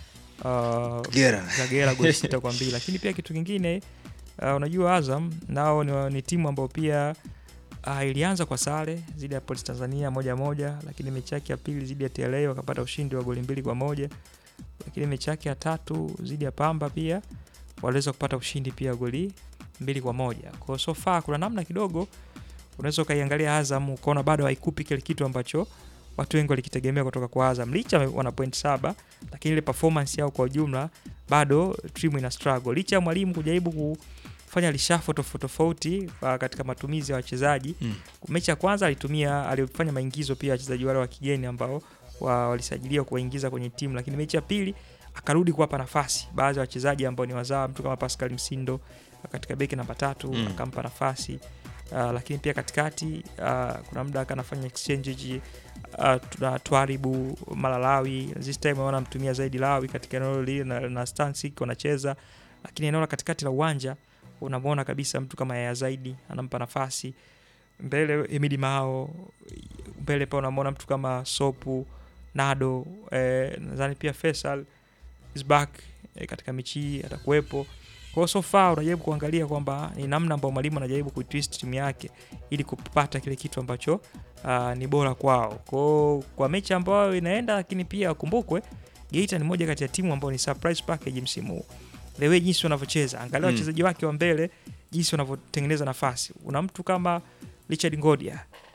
uh, Kagera. Kagera goli sita kwa mbili. Lakini pia kitu kingine uh, unajua Azam nao ni, ni timu ambayo pia uh, ilianza kwa sare dhidi ya Police Tanzania moja moja, lakini mechi yake ya pili dhidi ya TLA wakapata ushindi wa goli mbili kwa moja, lakini mechi yake ya tatu dhidi ya Pamba pia waliweza kupata ushindi pia goli mbili kwa moja. Kwa hiyo so far kuna namna kidogo unaweza ukaiangalia Azam ukaona bado haikupi kile kitu ambacho watu wengi walikitegemea kutoka kwa Azam, licha wana point saba, lakini ile performance yao kwa ujumla bado timu ina struggle, licha ya mwalimu kujaribu kufanya lishafo tofauti tofauti uh, katika matumizi ya wachezaji Mm. mechi ya kwanza alitumia alifanya maingizo pia wachezaji wale wa kigeni ambao wa, walisajiliwa kuwaingiza kwenye timu, lakini mechi ya pili akarudi kuwapa nafasi baadhi ya wachezaji ambao ni wazawa, mtu kama Pascal Msindo katika beki namba tatu Mm. akampa nafasi uh, lakini pia katikati uh, kuna muda akanafanya exchange ji- uh, tuna Twaribu Malalawi this time wanamtumia zaidi Lawi katika eneo lile na, na Stansik wanacheza, lakini eneo la katikati la uwanja unamwona kabisa mtu kama Yaya Zaidi anampa nafasi mbele, Emidi Mao mbele, pa unamwona mtu kama Sopu Nado eh, nadhani pia Faisal is back eh, katika mechi hii atakuwepo. Kwa hiyo so far unajaribu kuangalia kwamba ni namna ambayo mwalimu anajaribu kuitwist timu yake ili kupata kile kitu ambacho uh, ni bora kwao. Kwa hiyo kwa mechi ambayo inaenda, lakini pia wakumbukwe Geita ni moja kati ya timu ambayo ni surprise package msimu huu. The way jinsi wanavyocheza, angalia Mm. wachezaji wake wa mbele jinsi wanavyotengeneza nafasi. Una mtu kama Richard Ngodia,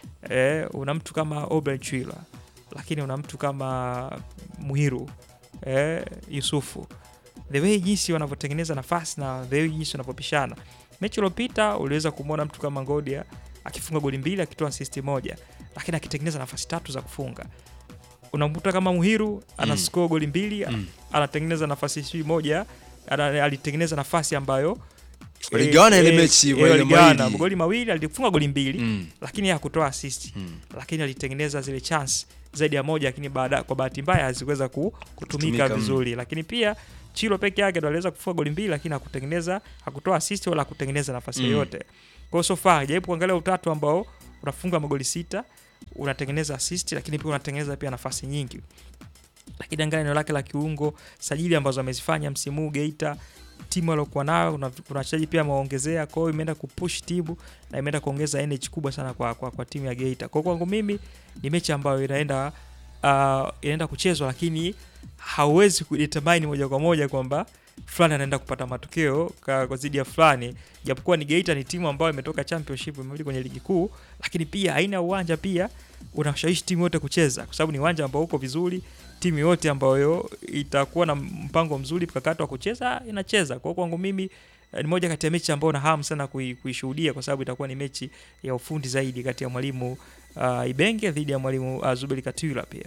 eh, una mtu kama Obrel Chwila, lakini una mtu kama Muhiru eh, Yusufu the way jinsi wanavyotengeneza nafasi na the way jinsi wanavyopishana. Mechi iliyopita uliweza kumwona mtu kama Ngodia akifunga goli mbili akitoa assist moja, lakini akitengeneza nafasi tatu za kufunga. Unamkuta kama Muhiru ana Mm. score goli mbili Mm. anatengeneza nafasi sijui moja ana, alitengeneza nafasi ambayo Waligawana ile eh, mechi eh, kwa ile waligawana. mawili. magoli mawili alifunga goli mbili Mm. lakini hakutoa assist Mm. lakini alitengeneza zile chance zaidi ya moja, lakini baada kwa bahati mbaya hazikuweza ku, kutumika Kutumika, mm. vizuri, lakini pia Chilo peke yake ndo aliweza kufunga goli mbili, lakini hakutengeneza hakutoa assist wala hakutengeneza nafasi Mm. yoyote. Kwa hiyo so far jaribu kuangalia utatu ambao unafunga magoli sita, unatengeneza assist, lakini pia unatengeneza pia nafasi nyingi. Lakini angalia eneo lake la kiungo, sajili ambazo amezifanya msimu huu Geita, timu aliokuwa nayo, kuna kuna wachezaji pia amewaongezea, kwa hiyo imeenda kupush timu na imeenda kuongeza energy kubwa sana kwa, kwa, kwa timu ya Geita. Kwa hiyo kwangu mimi ni mechi ambayo inaenda uh, inaenda kuchezwa, lakini hauwezi kudetermine moja kwa moja kwamba fulani anaenda kupata matokeo ka- kwa zidi ya fulani, japokuwa ni Geita ni timu ambayo imetoka championship imerudi kwenye ligi kuu, lakini pia aina ya uwanja pia unashawishi timu yote kucheza, kwa sababu ni uwanja ambao uko vizuri. Timu yote ambayo itakuwa na mpango mzuri mkakati wa kucheza inacheza. Kwa hiyo kwangu mimi eh, ni moja kati ya mechi ambayo na hamu sana kui- kuishuhudia kwa sababu itakuwa ni mechi ya ufundi zaidi kati ya mwalimu uh, Ibenge dhidi ya mwalimu uh, Zuberi Katwila pia.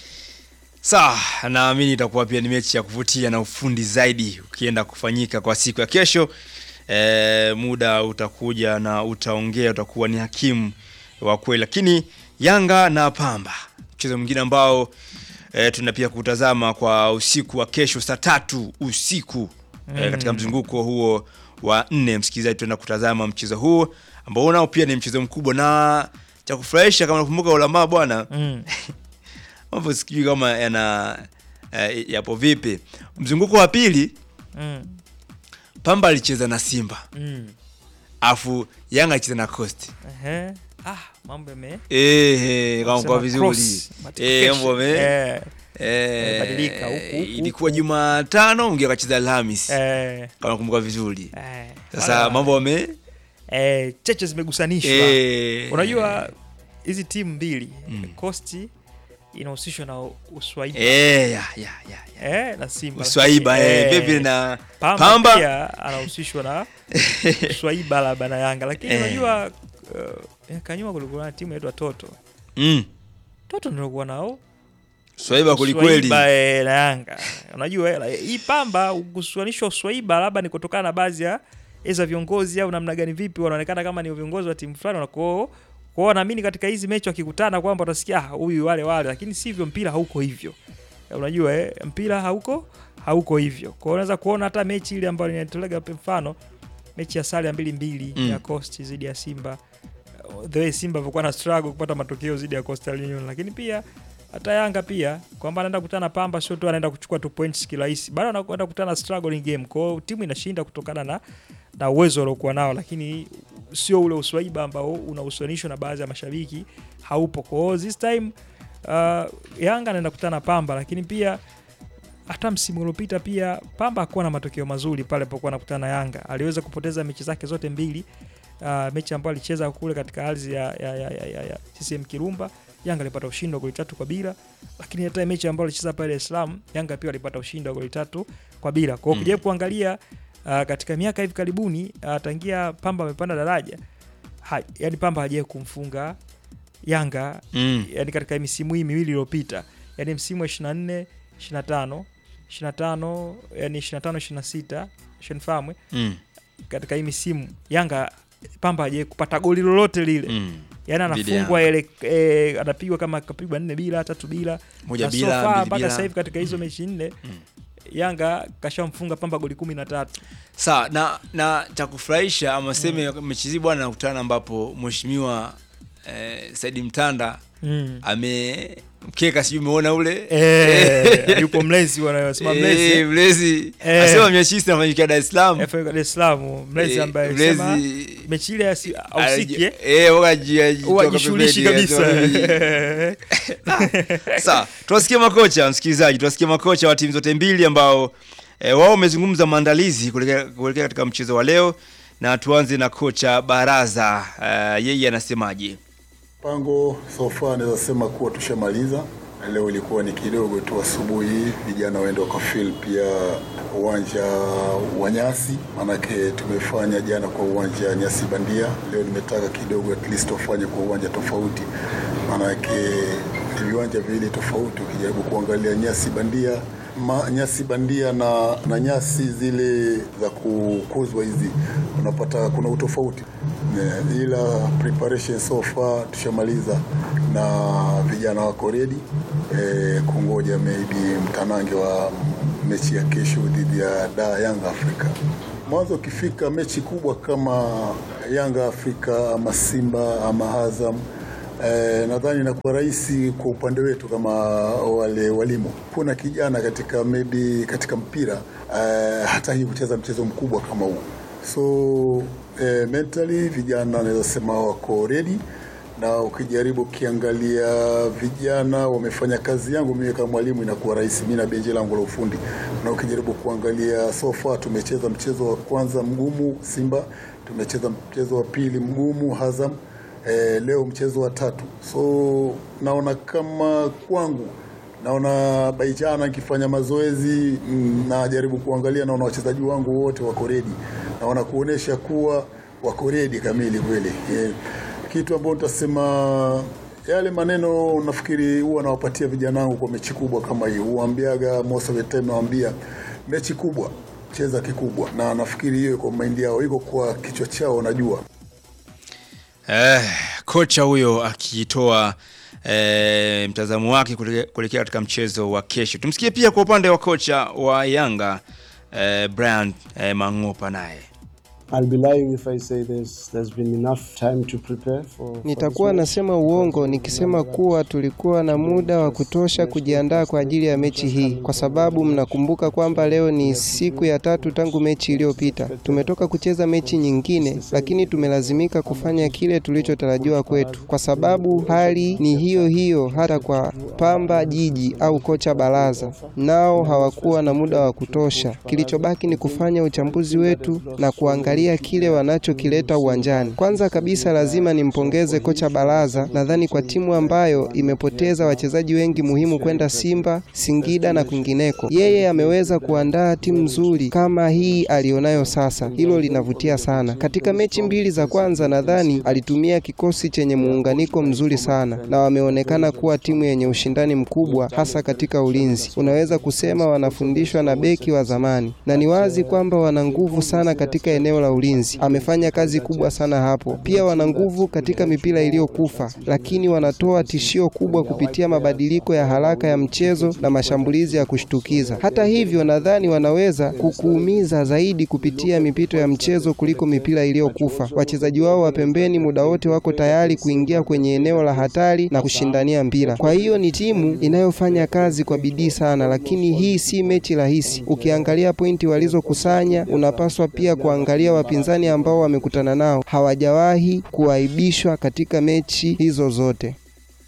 Sawa, naamini itakuwa pia ni mechi ya kuvutia na ufundi zaidi ukienda kufanyika kwa siku ya kesho. E, muda utakuja na utaongea, utakuwa ni hakimu wa kweli. Lakini Yanga na Pamba, mchezo mwingine ambao e, tuna pia kutazama kwa usiku wa kesho saa tatu usiku e, katika Mm. mzunguko huo wa nne. Msikilizaji, tuenda kutazama mchezo huo ambao nao pia ni mchezo mkubwa na cha kufurahisha, kama nakumbuka ulamaa bwana Mm. mambo sijui kama yana eh, yapo vipi. Mzunguko wa pili Mm. Pamba alicheza na Simba Mm. afu Yanga alicheza na Coast. Ehe. Ah, mambo yame Ehe, kama kwa Sema vizuri cross, eh, multiplication. mambo me Eh, eh, Yamebadilika, huku, huku, ilikuwa huku. Jumatano mwingine akacheza Alhamis eh, kama nakumbuka vizuri. eh. Sasa Wala- mambo wame eh, cheche zimegusanishwa eh, unajua hizi timu mbili Mm. Coast inahusishwa na Uswaiba eh, ya, ya, ya, ya. eh, na Simba Uswaiba lakini, eh, eh, vipi na Pamba, Pamba? pia anahusishwa na Uswaiba labda na Yanga, lakini Eh. unajua uh, miaka nyuma kulikuwa na timu inaitwa Toto. mm, Toto ndio kuwa nao Swaiba kwelikweli. Uswaiba eh, na Yanga. Unajua eh, hii Pamba kusuanishwa Uswaiba labda ni kutokana na baadhi ya eza viongozi au namna gani, vipi wanaonekana kama ni viongozi wa timu fulani wanakuwa kwao. Naamini katika hizi mechi wakikutana kwamba utasikia "Ah, huyu wale wale, lakini sivyo, mpira hauko hivyo. Eh, Unajua eh, mpira hauko hauko hivyo. Kwa hiyo unaweza kuona hata mechi ile ambayo inatolega mfano mechi ya sare ya mbili mbili Mm. ya Coast dhidi ya Simba the way Simba alivyokuwa na struggle kupata matokeo dhidi ya Coastal Union, lakini pia hata Yanga pia kwamba anaenda kukutana na Pamba, sio tu anaenda kuchukua tu points kirahisi, bado anakwenda kukutana na struggling game. Kwa hiyo timu inashinda kutokana na na uwezo waliokuwa nao, lakini sio ule uswaiba ambao unahusianishwa na baadhi ya mashabiki haupo. Kwa hiyo this time uh, Yanga anaenda kukutana na Pamba, lakini pia hata msimu uliopita pia Pamba hakuwa na matokeo mazuri pale alipokuwa anakutana na Yanga. Aliweza kupoteza mechi zake zote mbili. Uh, mechi ambayo alicheza kule katika ardhi ya, ya, ya, ya, ya, ya CCM Kirumba, Yanga alipata ushindi wa goli tatu kwa bila, lakini hata mechi ambayo alicheza pale Dar es Salaam, Yanga pia alipata ushindi wa goli tatu kwa bila. Kwa hiyo Mm. ukijaribu kuangalia uh, katika miaka hivi karibuni uh, tangia Pamba amepanda daraja ha, yani Pamba hajawahi kumfunga Yanga mm. yani katika misimu hii miwili iliyopita, yani msimu wa 24 25 25 yani 25 26 shenifahamu Mm. katika hii misimu Yanga Pamba hajawahi kupata goli lolote lile Mm. yani Dhidi ya anafungwa ile eh, anapigwa kama kapigwa nne bila tatu bila moja na so bila far mbili mpaka bila. sasa hivi katika hizo mechi nne Mm. Yanga kashamfunga Pamba goli kumi na tatu Sawa na na cha kufurahisha ama seme mechi hii bwana nakutana ambapo mheshimiwa eh, Saidi Mtanda mm. amemkeka sijui umeona ule eh, yupo mlezi wanayosema mlezi Eh, mlezi Eh. asema mechi hii inafanyikia Dar es Salaam FA Dar es Salaam mlezi Eh, ambaye mlezi sema mechi ile asi- ausiki eh? eh wakaji huwa jishughulishi kabisa Sawa, tuwasikie makocha msikilizaji, tuwasikie makocha wa timu zote mbili ambao e, wao wamezungumza maandalizi kuelekea kuelekea katika mchezo wa leo, na tuanze na kocha Baraza. Uh, yeye anasemaje? Mpango so far naweza sema kuwa tushamaliza. Leo ilikuwa ni kidogo tu asubuhi, vijana waende wakafil pia uwanja wa nyasi, maanake tumefanya jana kwa uwanja nyasi bandia. Leo nimetaka kidogo at least wafanye kwa uwanja tofauti, maanake ni viwanja viwili tofauti. Ukijaribu kuangalia nyasi bandia ma, nyasi bandia na, na nyasi zile za kukuzwa hizi, unapata kuna utofauti Ne, ila preparation so far tushamaliza na vijana wako ready e, kungoja maybe mtanange wa mechi ya kesho dhidi ya da Yanga Afrika. Mwanzo ukifika mechi kubwa kama Yanga Afrika ama Simba ama Azam Eh, nadhani inakuwa rahisi kwa upande wetu kama wale walimu. Kuna kijana katika maybe katika mpira eh, hataki kucheza mchezo mkubwa kama huu, so eh, mentally vijana naweza sema wako ready, na ukijaribu ukiangalia vijana wamefanya kazi yangu mimi kama mwalimu, inakuwa rahisi mimi na benji langu la ufundi, na ukijaribu kuangalia so far tumecheza mchezo wa kwanza mgumu Simba, tumecheza mchezo wa pili mgumu Azam eh, leo mchezo wa tatu, so naona kama kwangu naona Baijana nikifanya mazoezi mm, najaribu kuangalia, naona wachezaji wangu wote wako redi, naona kuonesha kuwa wako redi kamili kweli. Eh, kitu ambacho nitasema yale maneno nafikiri huwa nawapatia vijana wangu kwa mechi kubwa kama hii, huambiaga most of the time, nawaambia mechi kubwa cheza kikubwa, na nafikiri hiyo iko mind yao, iko kwa kichwa chao, najua Eh, kocha huyo akitoa eh, mtazamo wake kuelekea kuelekea katika mchezo wa kesho. Tumsikie pia kwa upande wa kocha wa Yanga eh, Brian eh, Mang'opa naye. I'll be lying if I say there's, there's been enough time to prepare for, for Nitakuwa this match. nasema uongo nikisema kuwa tulikuwa na muda wa kutosha kujiandaa kwa ajili ya mechi hii, kwa sababu mnakumbuka kwamba leo ni siku ya tatu tangu mechi iliyopita. Tumetoka kucheza mechi nyingine, lakini tumelazimika kufanya kile tulichotarajiwa kwetu, kwa sababu hali ni hiyo hiyo hata kwa Pamba Jiji au kocha Baraza, nao hawakuwa na muda wa kutosha. Kilichobaki ni kufanya uchambuzi wetu na kuangalia kile wanachokileta uwanjani. Kwanza kabisa lazima nimpongeze kocha Baraza, nadhani kwa timu ambayo imepoteza wachezaji wengi muhimu kwenda Simba, Singida na kwingineko, yeye ameweza kuandaa timu nzuri kama hii alionayo sasa. Hilo linavutia sana. Katika mechi mbili za kwanza, nadhani alitumia kikosi chenye muunganiko mzuri sana, na wameonekana kuwa timu yenye ushindani mkubwa, hasa katika ulinzi. Unaweza kusema wanafundishwa na beki wa zamani, na ni wazi kwamba wana nguvu sana katika eneo la ulinzi. Amefanya kazi kubwa sana hapo. Pia wana nguvu katika mipira iliyokufa, lakini wanatoa tishio kubwa kupitia mabadiliko ya haraka ya mchezo na mashambulizi ya kushtukiza. Hata hivyo, nadhani wanaweza kukuumiza zaidi kupitia mipito ya mchezo kuliko mipira iliyokufa. Wachezaji wao wa pembeni muda wote wako tayari kuingia kwenye eneo la hatari na kushindania mpira. Kwa hiyo ni timu inayofanya kazi kwa bidii sana, lakini hii si mechi rahisi. Ukiangalia pointi walizokusanya, unapaswa pia kuangalia wapinzani ambao wamekutana nao. Hawajawahi kuaibishwa katika mechi hizo zote.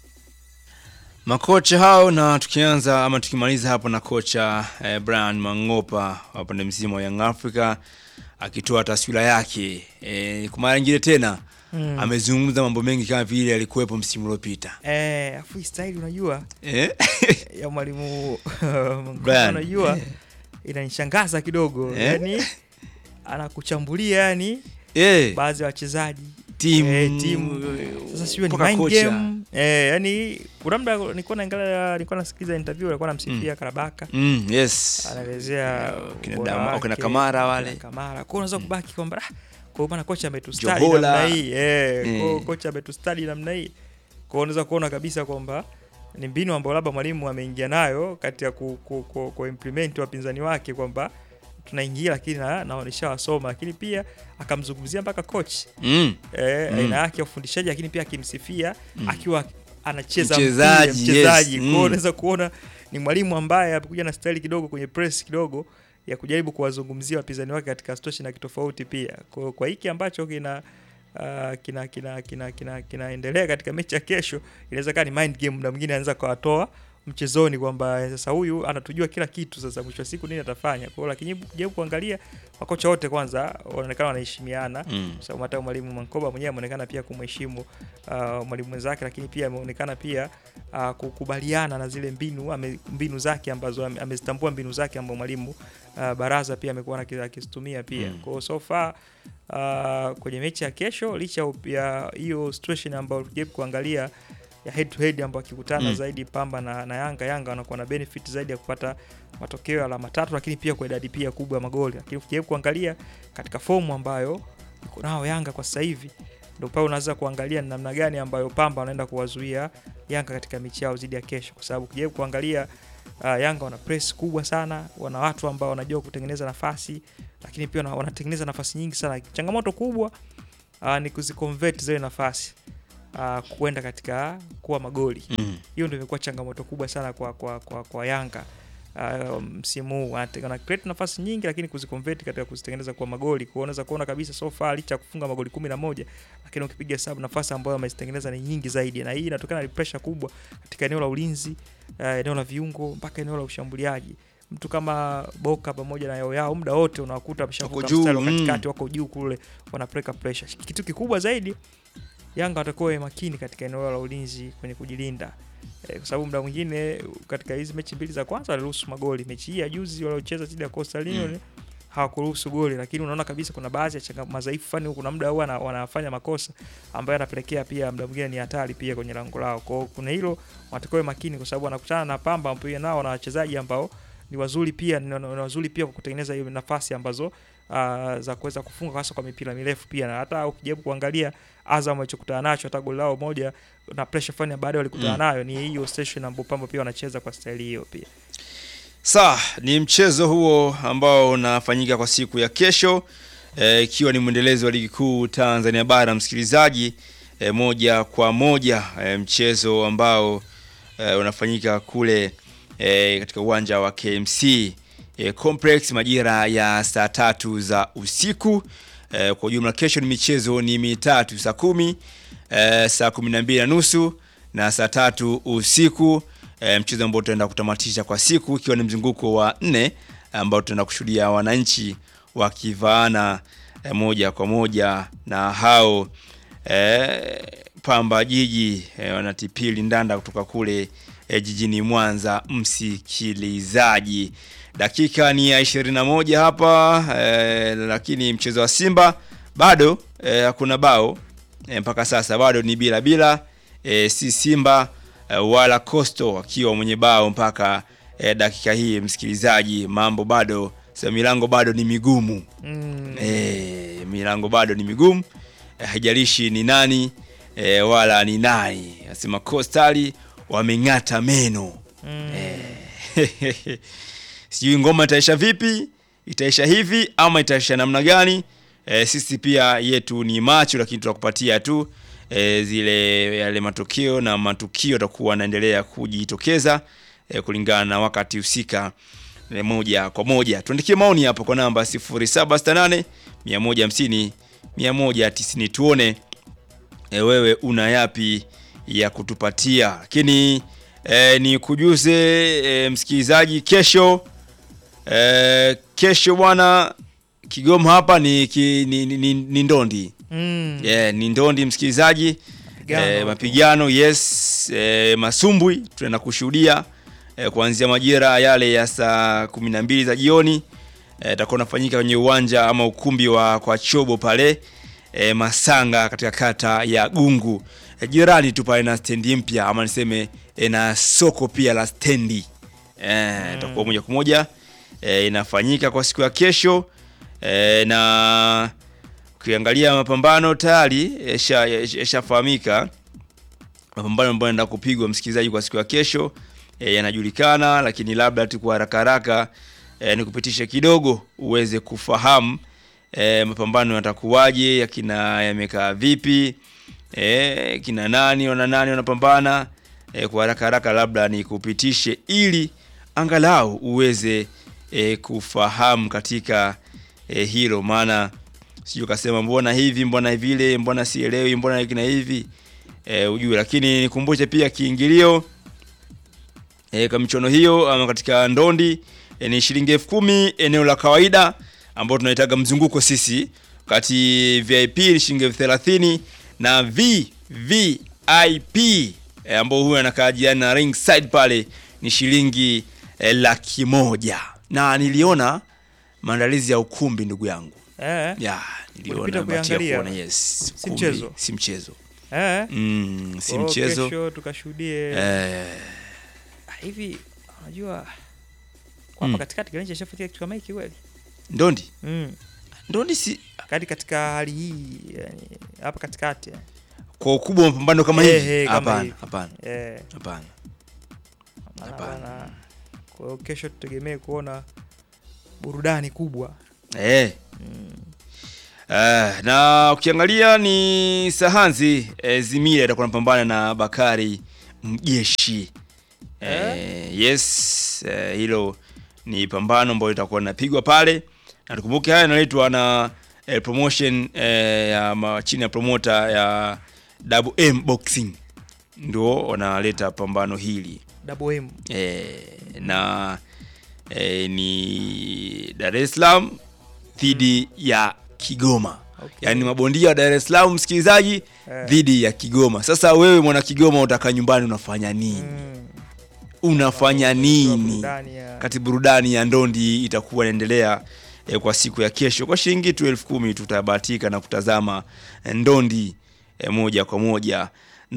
Makocha hao na tukianza ama tukimaliza hapo na kocha eh, Brian Mang'opa wa upande mzima wa Young Africa akitoa taswira yake eh, kwa mara nyingine tena Mm. amezungumza mambo mengi kama vile alikuwepo msimu uliopita Eh, afu hii style unajua eh? ya mwalimu Mang'opa Brian. unajua inanishangaza kidogo Eh? yani anakuchambulia yani eh, baadhi ya wachezaji timu eh, timu sasa sijui ni mpaka mind kocha. game eh, yani kuna muda nilikuwa naangalia nilikuwa nasikiliza interview alikuwa anamsifia Karabaka mm, yes anaelezea Eh, kina ubora Dama- wake, kina Kamara wale. kina Kamara. Kwa hiyo unaweza kubaki kwamba ah, kwa hiyo bana kocha ametustadi Jobola. namna hii eh, kwa hiyo Eh. kocha ametustadi namna hii. Kwa hiyo unaweza kuona kabisa kwamba ni mbinu ambayo labda mwalimu ameingia nayo kati ya ku, ku, ku, ku implement wapinzani wake kwamba tunaingia lakini na, na nishawasoma, lakini pia akamzungumzia mpaka coach mm. eh, Mm. aina yake ya ufundishaji, lakini pia akimsifia akiwa anacheza Mchezaji, mpira, mchezaji. yes. Kwa hiyo Mm. unaweza kuona ni mwalimu ambaye amekuja na staili kidogo kwenye press kidogo ya kujaribu kuwazungumzia wapinzani wake katika situation ya kitofauti pia. Kwa, kwa hiki ambacho kina Uh, kina kina kina kina kinaendelea katika mechi ya kesho, inaweza kaa ni mind game, na mwingine anaweza kawatoa mchezoni kwamba sasa huyu anatujua kila kitu, sasa mwisho wa siku nini atafanya. Kwa hiyo lakini jaribu kuangalia makocha wote kwanza wanaonekana wanaheshimiana Mm. kwa sababu hata mwalimu Mankoba mwenyewe ameonekana pia kumheshimu uh, mwalimu mwenzake, lakini pia ameonekana pia uh, kukubaliana na zile mbinu ame, mbinu zake ambazo ame- amezitambua mbinu zake ambazo mwalimu uh, Baraza pia amekuwa aki- akizitumia pia Mm. kwa hiyo so far uh, kwenye mechi ya kesho licha ya- ya hiyo situation ambayo tujaribu kuangalia ya head to head ambayo akikutana Mm. zaidi Pamba na, na Yanga, Yanga wanakuwa na benefit zaidi ya kupata matokeo ya alama tatu, lakini pia kwa idadi pia kubwa ya magoli. Lakini ukijaribu kuangalia katika fomu ambayo iko nao Yanga kwa sasa hivi, ndio pale unaweza kuangalia ni namna gani ambayo Pamba wanaenda kuwazuia Yanga katika mechi yao dhidi ya kesho, kwa sababu ukijaribu kuangalia uh, Yanga wana press kubwa sana, wana watu ambao wanajua kutengeneza nafasi, lakini pia wana- wanatengeneza nafasi nyingi sana. Changamoto kubwa uh, ni kuziconvert zile nafasi uh, kwenda katika kuwa magoli Mm. hiyo ndio imekuwa changamoto kubwa sana kwa, kwa, kwa, kwa Yanga uh, msimu huu Wanate- wana create nafasi nyingi, lakini kuziconvert katika kuzitengeneza kwa magoli. Kwa hiyo unaweza kuona kabisa so far licha ya kufunga magoli kumi na moja lakini ukipiga hesabu nafasi ambayo wamezitengeneza ni nyingi zaidi, na hii inatokana na pressure kubwa katika eneo la ulinzi uh, eneo la viungo mpaka eneo la ushambuliaji. Mtu kama Boka pamoja na Yao Yao muda wote unawakuta wameshavuka juu, mstari wa mm. katikati, wako juu kule, wanapeleka pressure. Kitu kikubwa zaidi Yanga watakuwa wawe makini katika eneo la ulinzi kwenye kujilinda eh, kwa sababu muda mwingine katika hizi mechi mbili za kwanza waliruhusu magoli. Mechi hii ya juzi waliocheza dhidi ya Coastal Union Mm. hawakuruhusu goli, lakini unaona kabisa kuna baadhi ya changa madhaifu fani, kuna muda huwa wana- wanafanya makosa ambayo yanapelekea pia muda mwingine ni hatari pia kwenye lango lao. Kwa hiyo kuna hilo watakuwa wawe makini, kwa sababu wanakutana na Pamba ambao pia nao wana wachezaji ambao ni wazuri pia ni ni wazuri pia kwa kutengeneza hiyo nafasi ambazo uh, za kuweza kufunga hasa kwa mipira mirefu pia, na hata ukijaribu kuangalia Azam walichokutana nacho hata goli lao moja na pressure fani baadaye walikutana Mm. nayo ni hiyo station ambapo Pamba pia wanacheza kwa staili hiyo pia. Sawa, ni mchezo huo ambao unafanyika kwa siku ya kesho eh, ikiwa ni mwendelezo wa ligi kuu Tanzania bara msikilizaji, eh, moja kwa moja eh, mchezo ambao eh, unafanyika kule eh, katika uwanja wa KMC eh, Complex majira ya saa tatu za usiku. Eh, kwa ujumla kesho ni michezo ni mitatu, saa kumi eh, saa kumi na mbili na nusu na saa tatu usiku eh, mchezo ambao tutaenda kutamatisha kwa siku ikiwa ni mzunguko wa nne ambao tutaenda kushuhudia wananchi wakivaana eh, moja kwa moja na hao eh, Pamba Jiji eh, wanatipili ndanda kutoka kule eh, jijini Mwanza. Msikilizaji, dakika ni ya 21 hapa eh, lakini mchezo wa Simba bado eh, hakuna bao eh, mpaka sasa bado ni bila bila eh, si Simba eh, wala Coastal wakiwa mwenye bao mpaka eh, dakika hii. Msikilizaji, mambo bado sasa, milango bado ni migumu Mm. eh, milango bado ni migumu eh, haijalishi ni nani eh, wala ni nani. Nasema Coastal wameng'ata meno Mm. eh, sijui ngoma itaisha vipi, itaisha hivi ama itaisha namna gani? Eh, sisi pia yetu ni macho, lakini tutakupatia tu eh, zile yale matokeo na matukio yatakuwa yanaendelea kujitokeza eh, kulingana na wakati husika eh, moja kwa moja. Tuandikie maoni hapo kwa namba 0768 150 190 tuone e, wewe una yapi ya kutupatia, lakini e, ni kujuze e, msikilizaji, kesho e, kesho bwana Kigoma hapa ni, ki, ni, ni, ni, ni ndondi Mm. yeah, ni ndondi msikilizaji Mapigano. e, mapigano yes e, masumbwi tunaenda kushuhudia e, kuanzia majira yale ya saa kumi na mbili za jioni e, itakuwa unafanyika kwenye uwanja ama ukumbi wa kwa chobo pale e, Masanga katika kata ya Gungu e, jirani tu pale na stendi mpya ama niseme e, na soko pia la stendi e, itakuwa moja kwa moja e, inafanyika kwa siku ya kesho e, na ukiangalia mapambano tayari yashafahamika mapambano ambayo yanaenda kupigwa msikilizaji kwa siku ya kesho e, yanajulikana, lakini labda tu kwa haraka haraka e, nikupitishe kidogo uweze kufahamu e, mapambano yatakuwaje, yakina yamekaa vipi, e, kina nani wana nani wanapambana e, kwa haraka haraka labda nikupitishe ili angalau uweze e, kufahamu katika e, hilo maana sijui ukasema mbona hivi mbona vile mbona sielewi mbona hiki na hivi e, ujue lakini nikumbushe pia kiingilio e, kwa michuano hiyo ama katika ndondi e, ni shilingi elfu kumi eneo la kawaida ambao tunaitaga mzunguko sisi wakati vip ni shilingi elfu thelathini na vvip e, ambao huyo anakaa jirani na ringside pale ni shilingi e, laki moja na niliona maandalizi ya ukumbi ndugu yangu Eh. ya niliona Ulipita bahati ya kuiangalia? kuona yes Si ukumbi, mchezo? si mchezo eh, mm, si kwa hiyo mchezo kesho tukashuhudie eh, Ah, hivi unajua kwa hapa Mm. katikati Garincha ishafikia kitu kama hiki kweli ndondi mm. ndondi si kati katika hali hii yani, hapa katikati yani. kwa ukubwa wa mapambano kama Eh, hivi eh, kama hapana hivi. hapana eh, hapana maana Hapana. bana, kwa hiyo kesho tutegemee kuona burudani kubwa eh. mm. Uh, na ukiangalia ni Sahanzi eh, Zimira itakuwa napambana na Bakari Mjeshi eh, yes eh, hilo ni pambano ambalo litakuwa linapigwa pale, na tukumbuke haya yanaletwa na eh, promotion eh, ya ma, chini ya promoter ya Double M Boxing ndio wanaleta pambano hili Double M eh, na eh, ni Dar es Salaam dhidi ya Kigoma Okay. yaani mabondia wa Dar es Salaam msikilizaji Eh. dhidi ya Kigoma. Sasa wewe mwana Kigoma utaka nyumbani unafanya nini? mm. Unafanya nini? burudani ya Kati burudani ya ndondi itakuwa inaendelea eh, kwa siku ya kesho kwa shilingi tu elfu kumi tutabahatika na kutazama eh, ndondi eh, moja kwa moja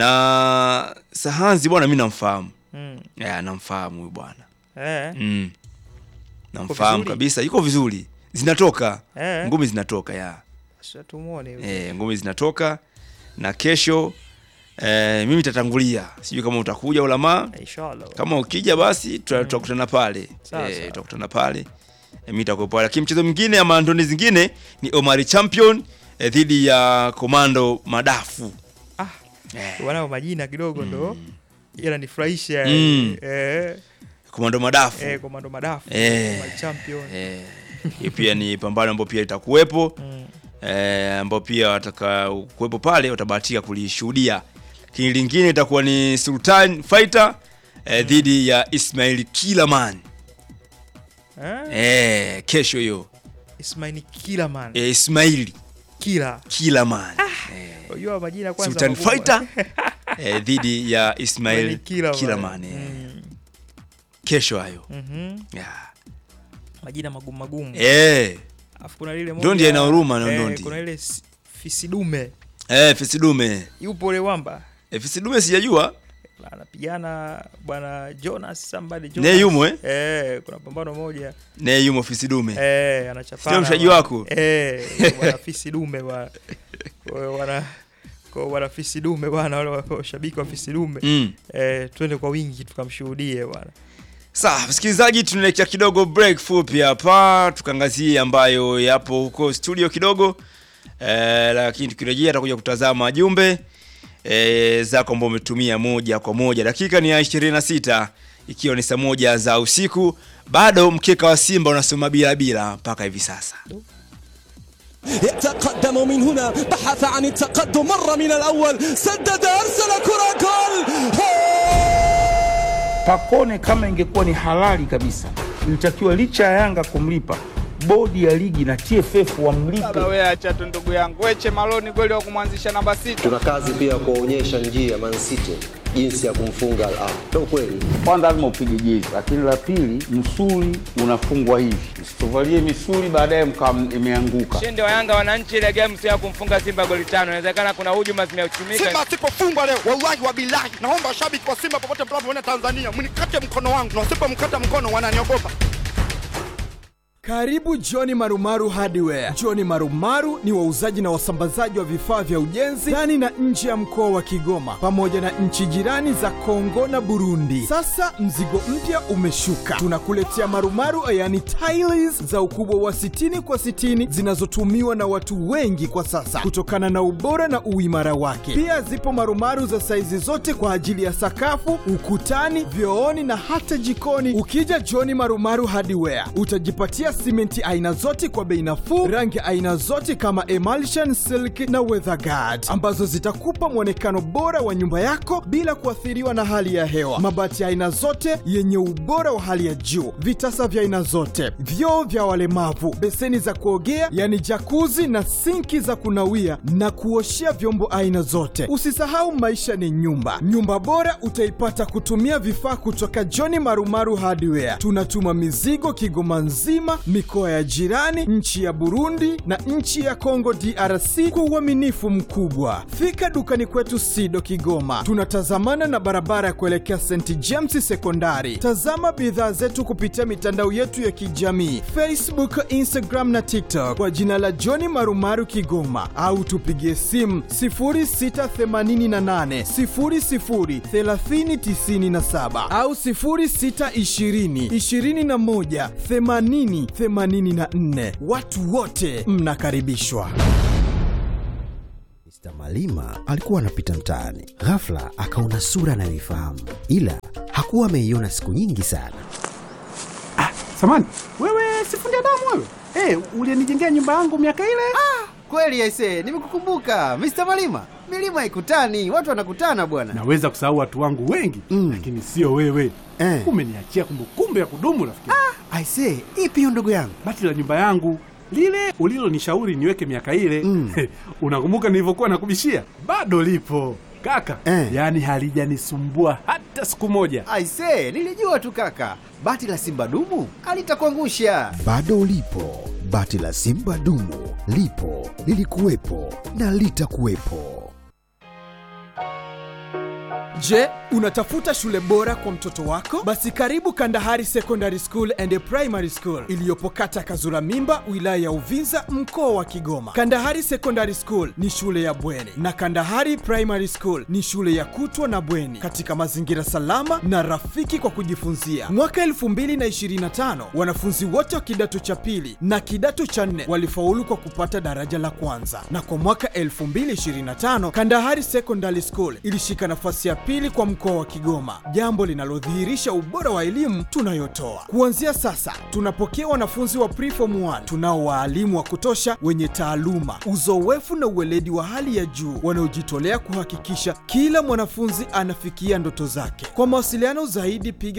na Sahanzi bwana, mi namfahamu mm. eh, namfahamu huyu bwana eh. mm. namfahamu vizuri? kabisa, yuko vizuri, zinatoka Eh. ngumi zinatoka ya Sasa tumuone huyo. e, ngumi zinatoka na kesho e, mimi tatangulia, sijui kama utakuja ulamaa. Inshallah. Kama ukija basi tuta- tutakutana pale Sawa, Eh, sawa. tutakutana pale e, mimi nitakuwa pale, lakini mchezo mwingine ama ndoni zingine ni Omari Champion eh, dhidi ya Komando Madafu Ah, eh, wanao majina kidogo ndo yananifurahisha Mm. eh, Komando Madafu eh, komando madafu Eh. World champion eh, hiyo pia ni pambano ambao pia itakuwepo mm. eh, ambao pia wataka kuwepo pale watabahatika kulishuhudia. Lakini lingine itakuwa ni Sultan Fighter eh, dhidi ya Ismail Kilaman eh? eh, kesho hiyo Ismail kila man eh, Ismail kila Kilaman unajua majina kwanza Sultan magumu. Fighter eh, dhidi ya Ismail Ismail Kila Kilaman Man. eh, Mm. kesho hayo Mhm. yeah. majina magumu magumu eh, Alafu kuna lile moja Ndondi ina huruma na eh, ndondi. kuna ile si- fisidume eh, Fisidume yupo ule wamba eh, Fisidume sijajua anapigana bwana Jonas somebody Jonas. Ne yumo, eh? eh kuna pambano moja ne yumo Fisidume eh anachapana Sio mshaji bwana. wako? eh bwana fisi dume bwana Kwa hiyo wana kwa wana fisi dume bwana wale wa- washabiki wa fisi dume mm. eh twende kwa wingi tukamshuhudie bwana Sawa, msikilizaji, tunaelekea kidogo break fupi hapa, tukaangazie ambayo yapo huko studio kidogo eh, lakini tukirejea tutakuja kutazama jumbe eh, zako ambao umetumia moja kwa moja. Dakika ni ya 26 ikiwa ni saa moja za usiku, bado mkeka wa Simba unasoma bila bila mpaka hivi sasa. يتقدم من هنا بحث عن التقدم مر من الأول سدد أرسل كرة جول Pakone kama ingekuwa ni halali kabisa, ilitakiwa licha ya Yanga kumlipa, bodi ya ligi na TFF wamlipe. Baba wewe acha tu ndugu yangu. Weche Maloni kweli wa kumwanzisha namba sita. tuna kazi pia ya kuwaonyesha njia Man City jinsi ya kumfunga Al Ahly. Ndio kweli. Kwanza lazima upige jezi, lakini la pili, msuli unafungwa hivi, msituvalie misuli baadaye mkawa imeanguka. Ushindi wa Yanga wananchi ile game sio ya kumfunga Simba goli tano. Inawezekana kuna hujuma zimeuchumika. Simba asipofungwa leo, wallahi wa bilahi, naomba washabiki wa Simba popote mnapoona Tanzania mnikate mkono wangu, na wasipomkata mkono wananiogopa. Karibu Johni Marumaru Hardware. Johni Marumaru ni wauzaji na wasambazaji wa vifaa vya ujenzi ndani na nje ya mkoa wa Kigoma pamoja na nchi jirani za Kongo na Burundi. Sasa mzigo mpya umeshuka, tunakuletea marumaru yani tiles za ukubwa wa 60 kwa 60 zinazotumiwa na watu wengi kwa sasa kutokana na ubora na uimara wake. Pia zipo marumaru za saizi zote kwa ajili ya sakafu, ukutani, vyooni na hata jikoni. Ukija Johni Marumaru Hardware utajipatia simenti aina zote kwa bei nafuu, rangi aina zote kama emulsion, silk na weatherguard ambazo zitakupa mwonekano bora wa nyumba yako bila kuathiriwa na hali ya hewa. Mabati ya aina zote yenye ubora wa hali ya juu, vitasa vya aina zote, vyoo vya walemavu, beseni za kuogea yani jakuzi na sinki za kunawia na kuoshea vyombo aina zote. Usisahau maisha ni nyumba. Nyumba bora utaipata kutumia vifaa kutoka John Marumaru Hardware. Tunatuma mizigo Kigoma nzima, mikoa ya jirani, nchi ya Burundi na nchi ya Kongo DRC kwa uaminifu mkubwa. Fika dukani kwetu Sido Kigoma, tunatazamana na barabara ya kuelekea St James Sekondari. Tazama bidhaa zetu kupitia mitandao yetu ya kijamii Facebook, Instagram na TikTok kwa jina la John Marumaru Kigoma, au tupigie simu 0688 00 3097 au 0620 21 80 84. Watu wote mnakaribishwa. Mr. Malima alikuwa anapita mtaani, ghafla akaona sura anayoifahamu, ila hakuwa ameiona siku nyingi sana. Samani, wewe sifundi damu wewe? Eh, ulinijengea nyumba yangu miaka ile? Ah, kweli aise, nimekukumbuka Mr. Malima. Milima ikutani, watu wanakutana bwana. Naweza kusahau watu wangu wengi mm. lakini sio wewe eh. Umeniachia kumbukumbu ya kudumu rafiki. Ah, aise, ipi hiyo ndugu yangu? Bati la nyumba yangu lile ulilonishauri niweke miaka ile mm. unakumbuka nilivyokuwa nakubishia? Bado lipo kaka eh. Yaani halijanisumbua hata siku moja. Aise, nilijua tu kaka, bati la simba dumu alitakuangusha. Bado lipo bati la simba dumu, lipo lilikuwepo na litakuwepo. Je, unatafuta shule bora kwa mtoto wako? Basi karibu Kandahari Secondary School and Primary School iliyopo kata Kazura Mimba, wilaya ya Uvinza, mkoa wa Kigoma. Kandahari Secondary School ni shule ya bweni na Kandahari Primary School ni shule ya kutwa na bweni katika mazingira salama na rafiki kwa kujifunzia. Mwaka 2025 wanafunzi wote wa kidato cha pili na kidato cha nne walifaulu kwa kupata daraja la kwanza, na kwa mwaka 2025 Kandahari Secondary School ilishika nafasi ya pili kwa mkoa wa Kigoma, jambo linalodhihirisha ubora wa elimu tunayotoa. Kuanzia sasa, tunapokea wanafunzi wa preform 1 tunao waalimu wa kutosha wenye taaluma, uzoefu na uweledi wa hali ya juu wanaojitolea kuhakikisha kila mwanafunzi anafikia ndoto zake. Kwa mawasiliano zaidi, piga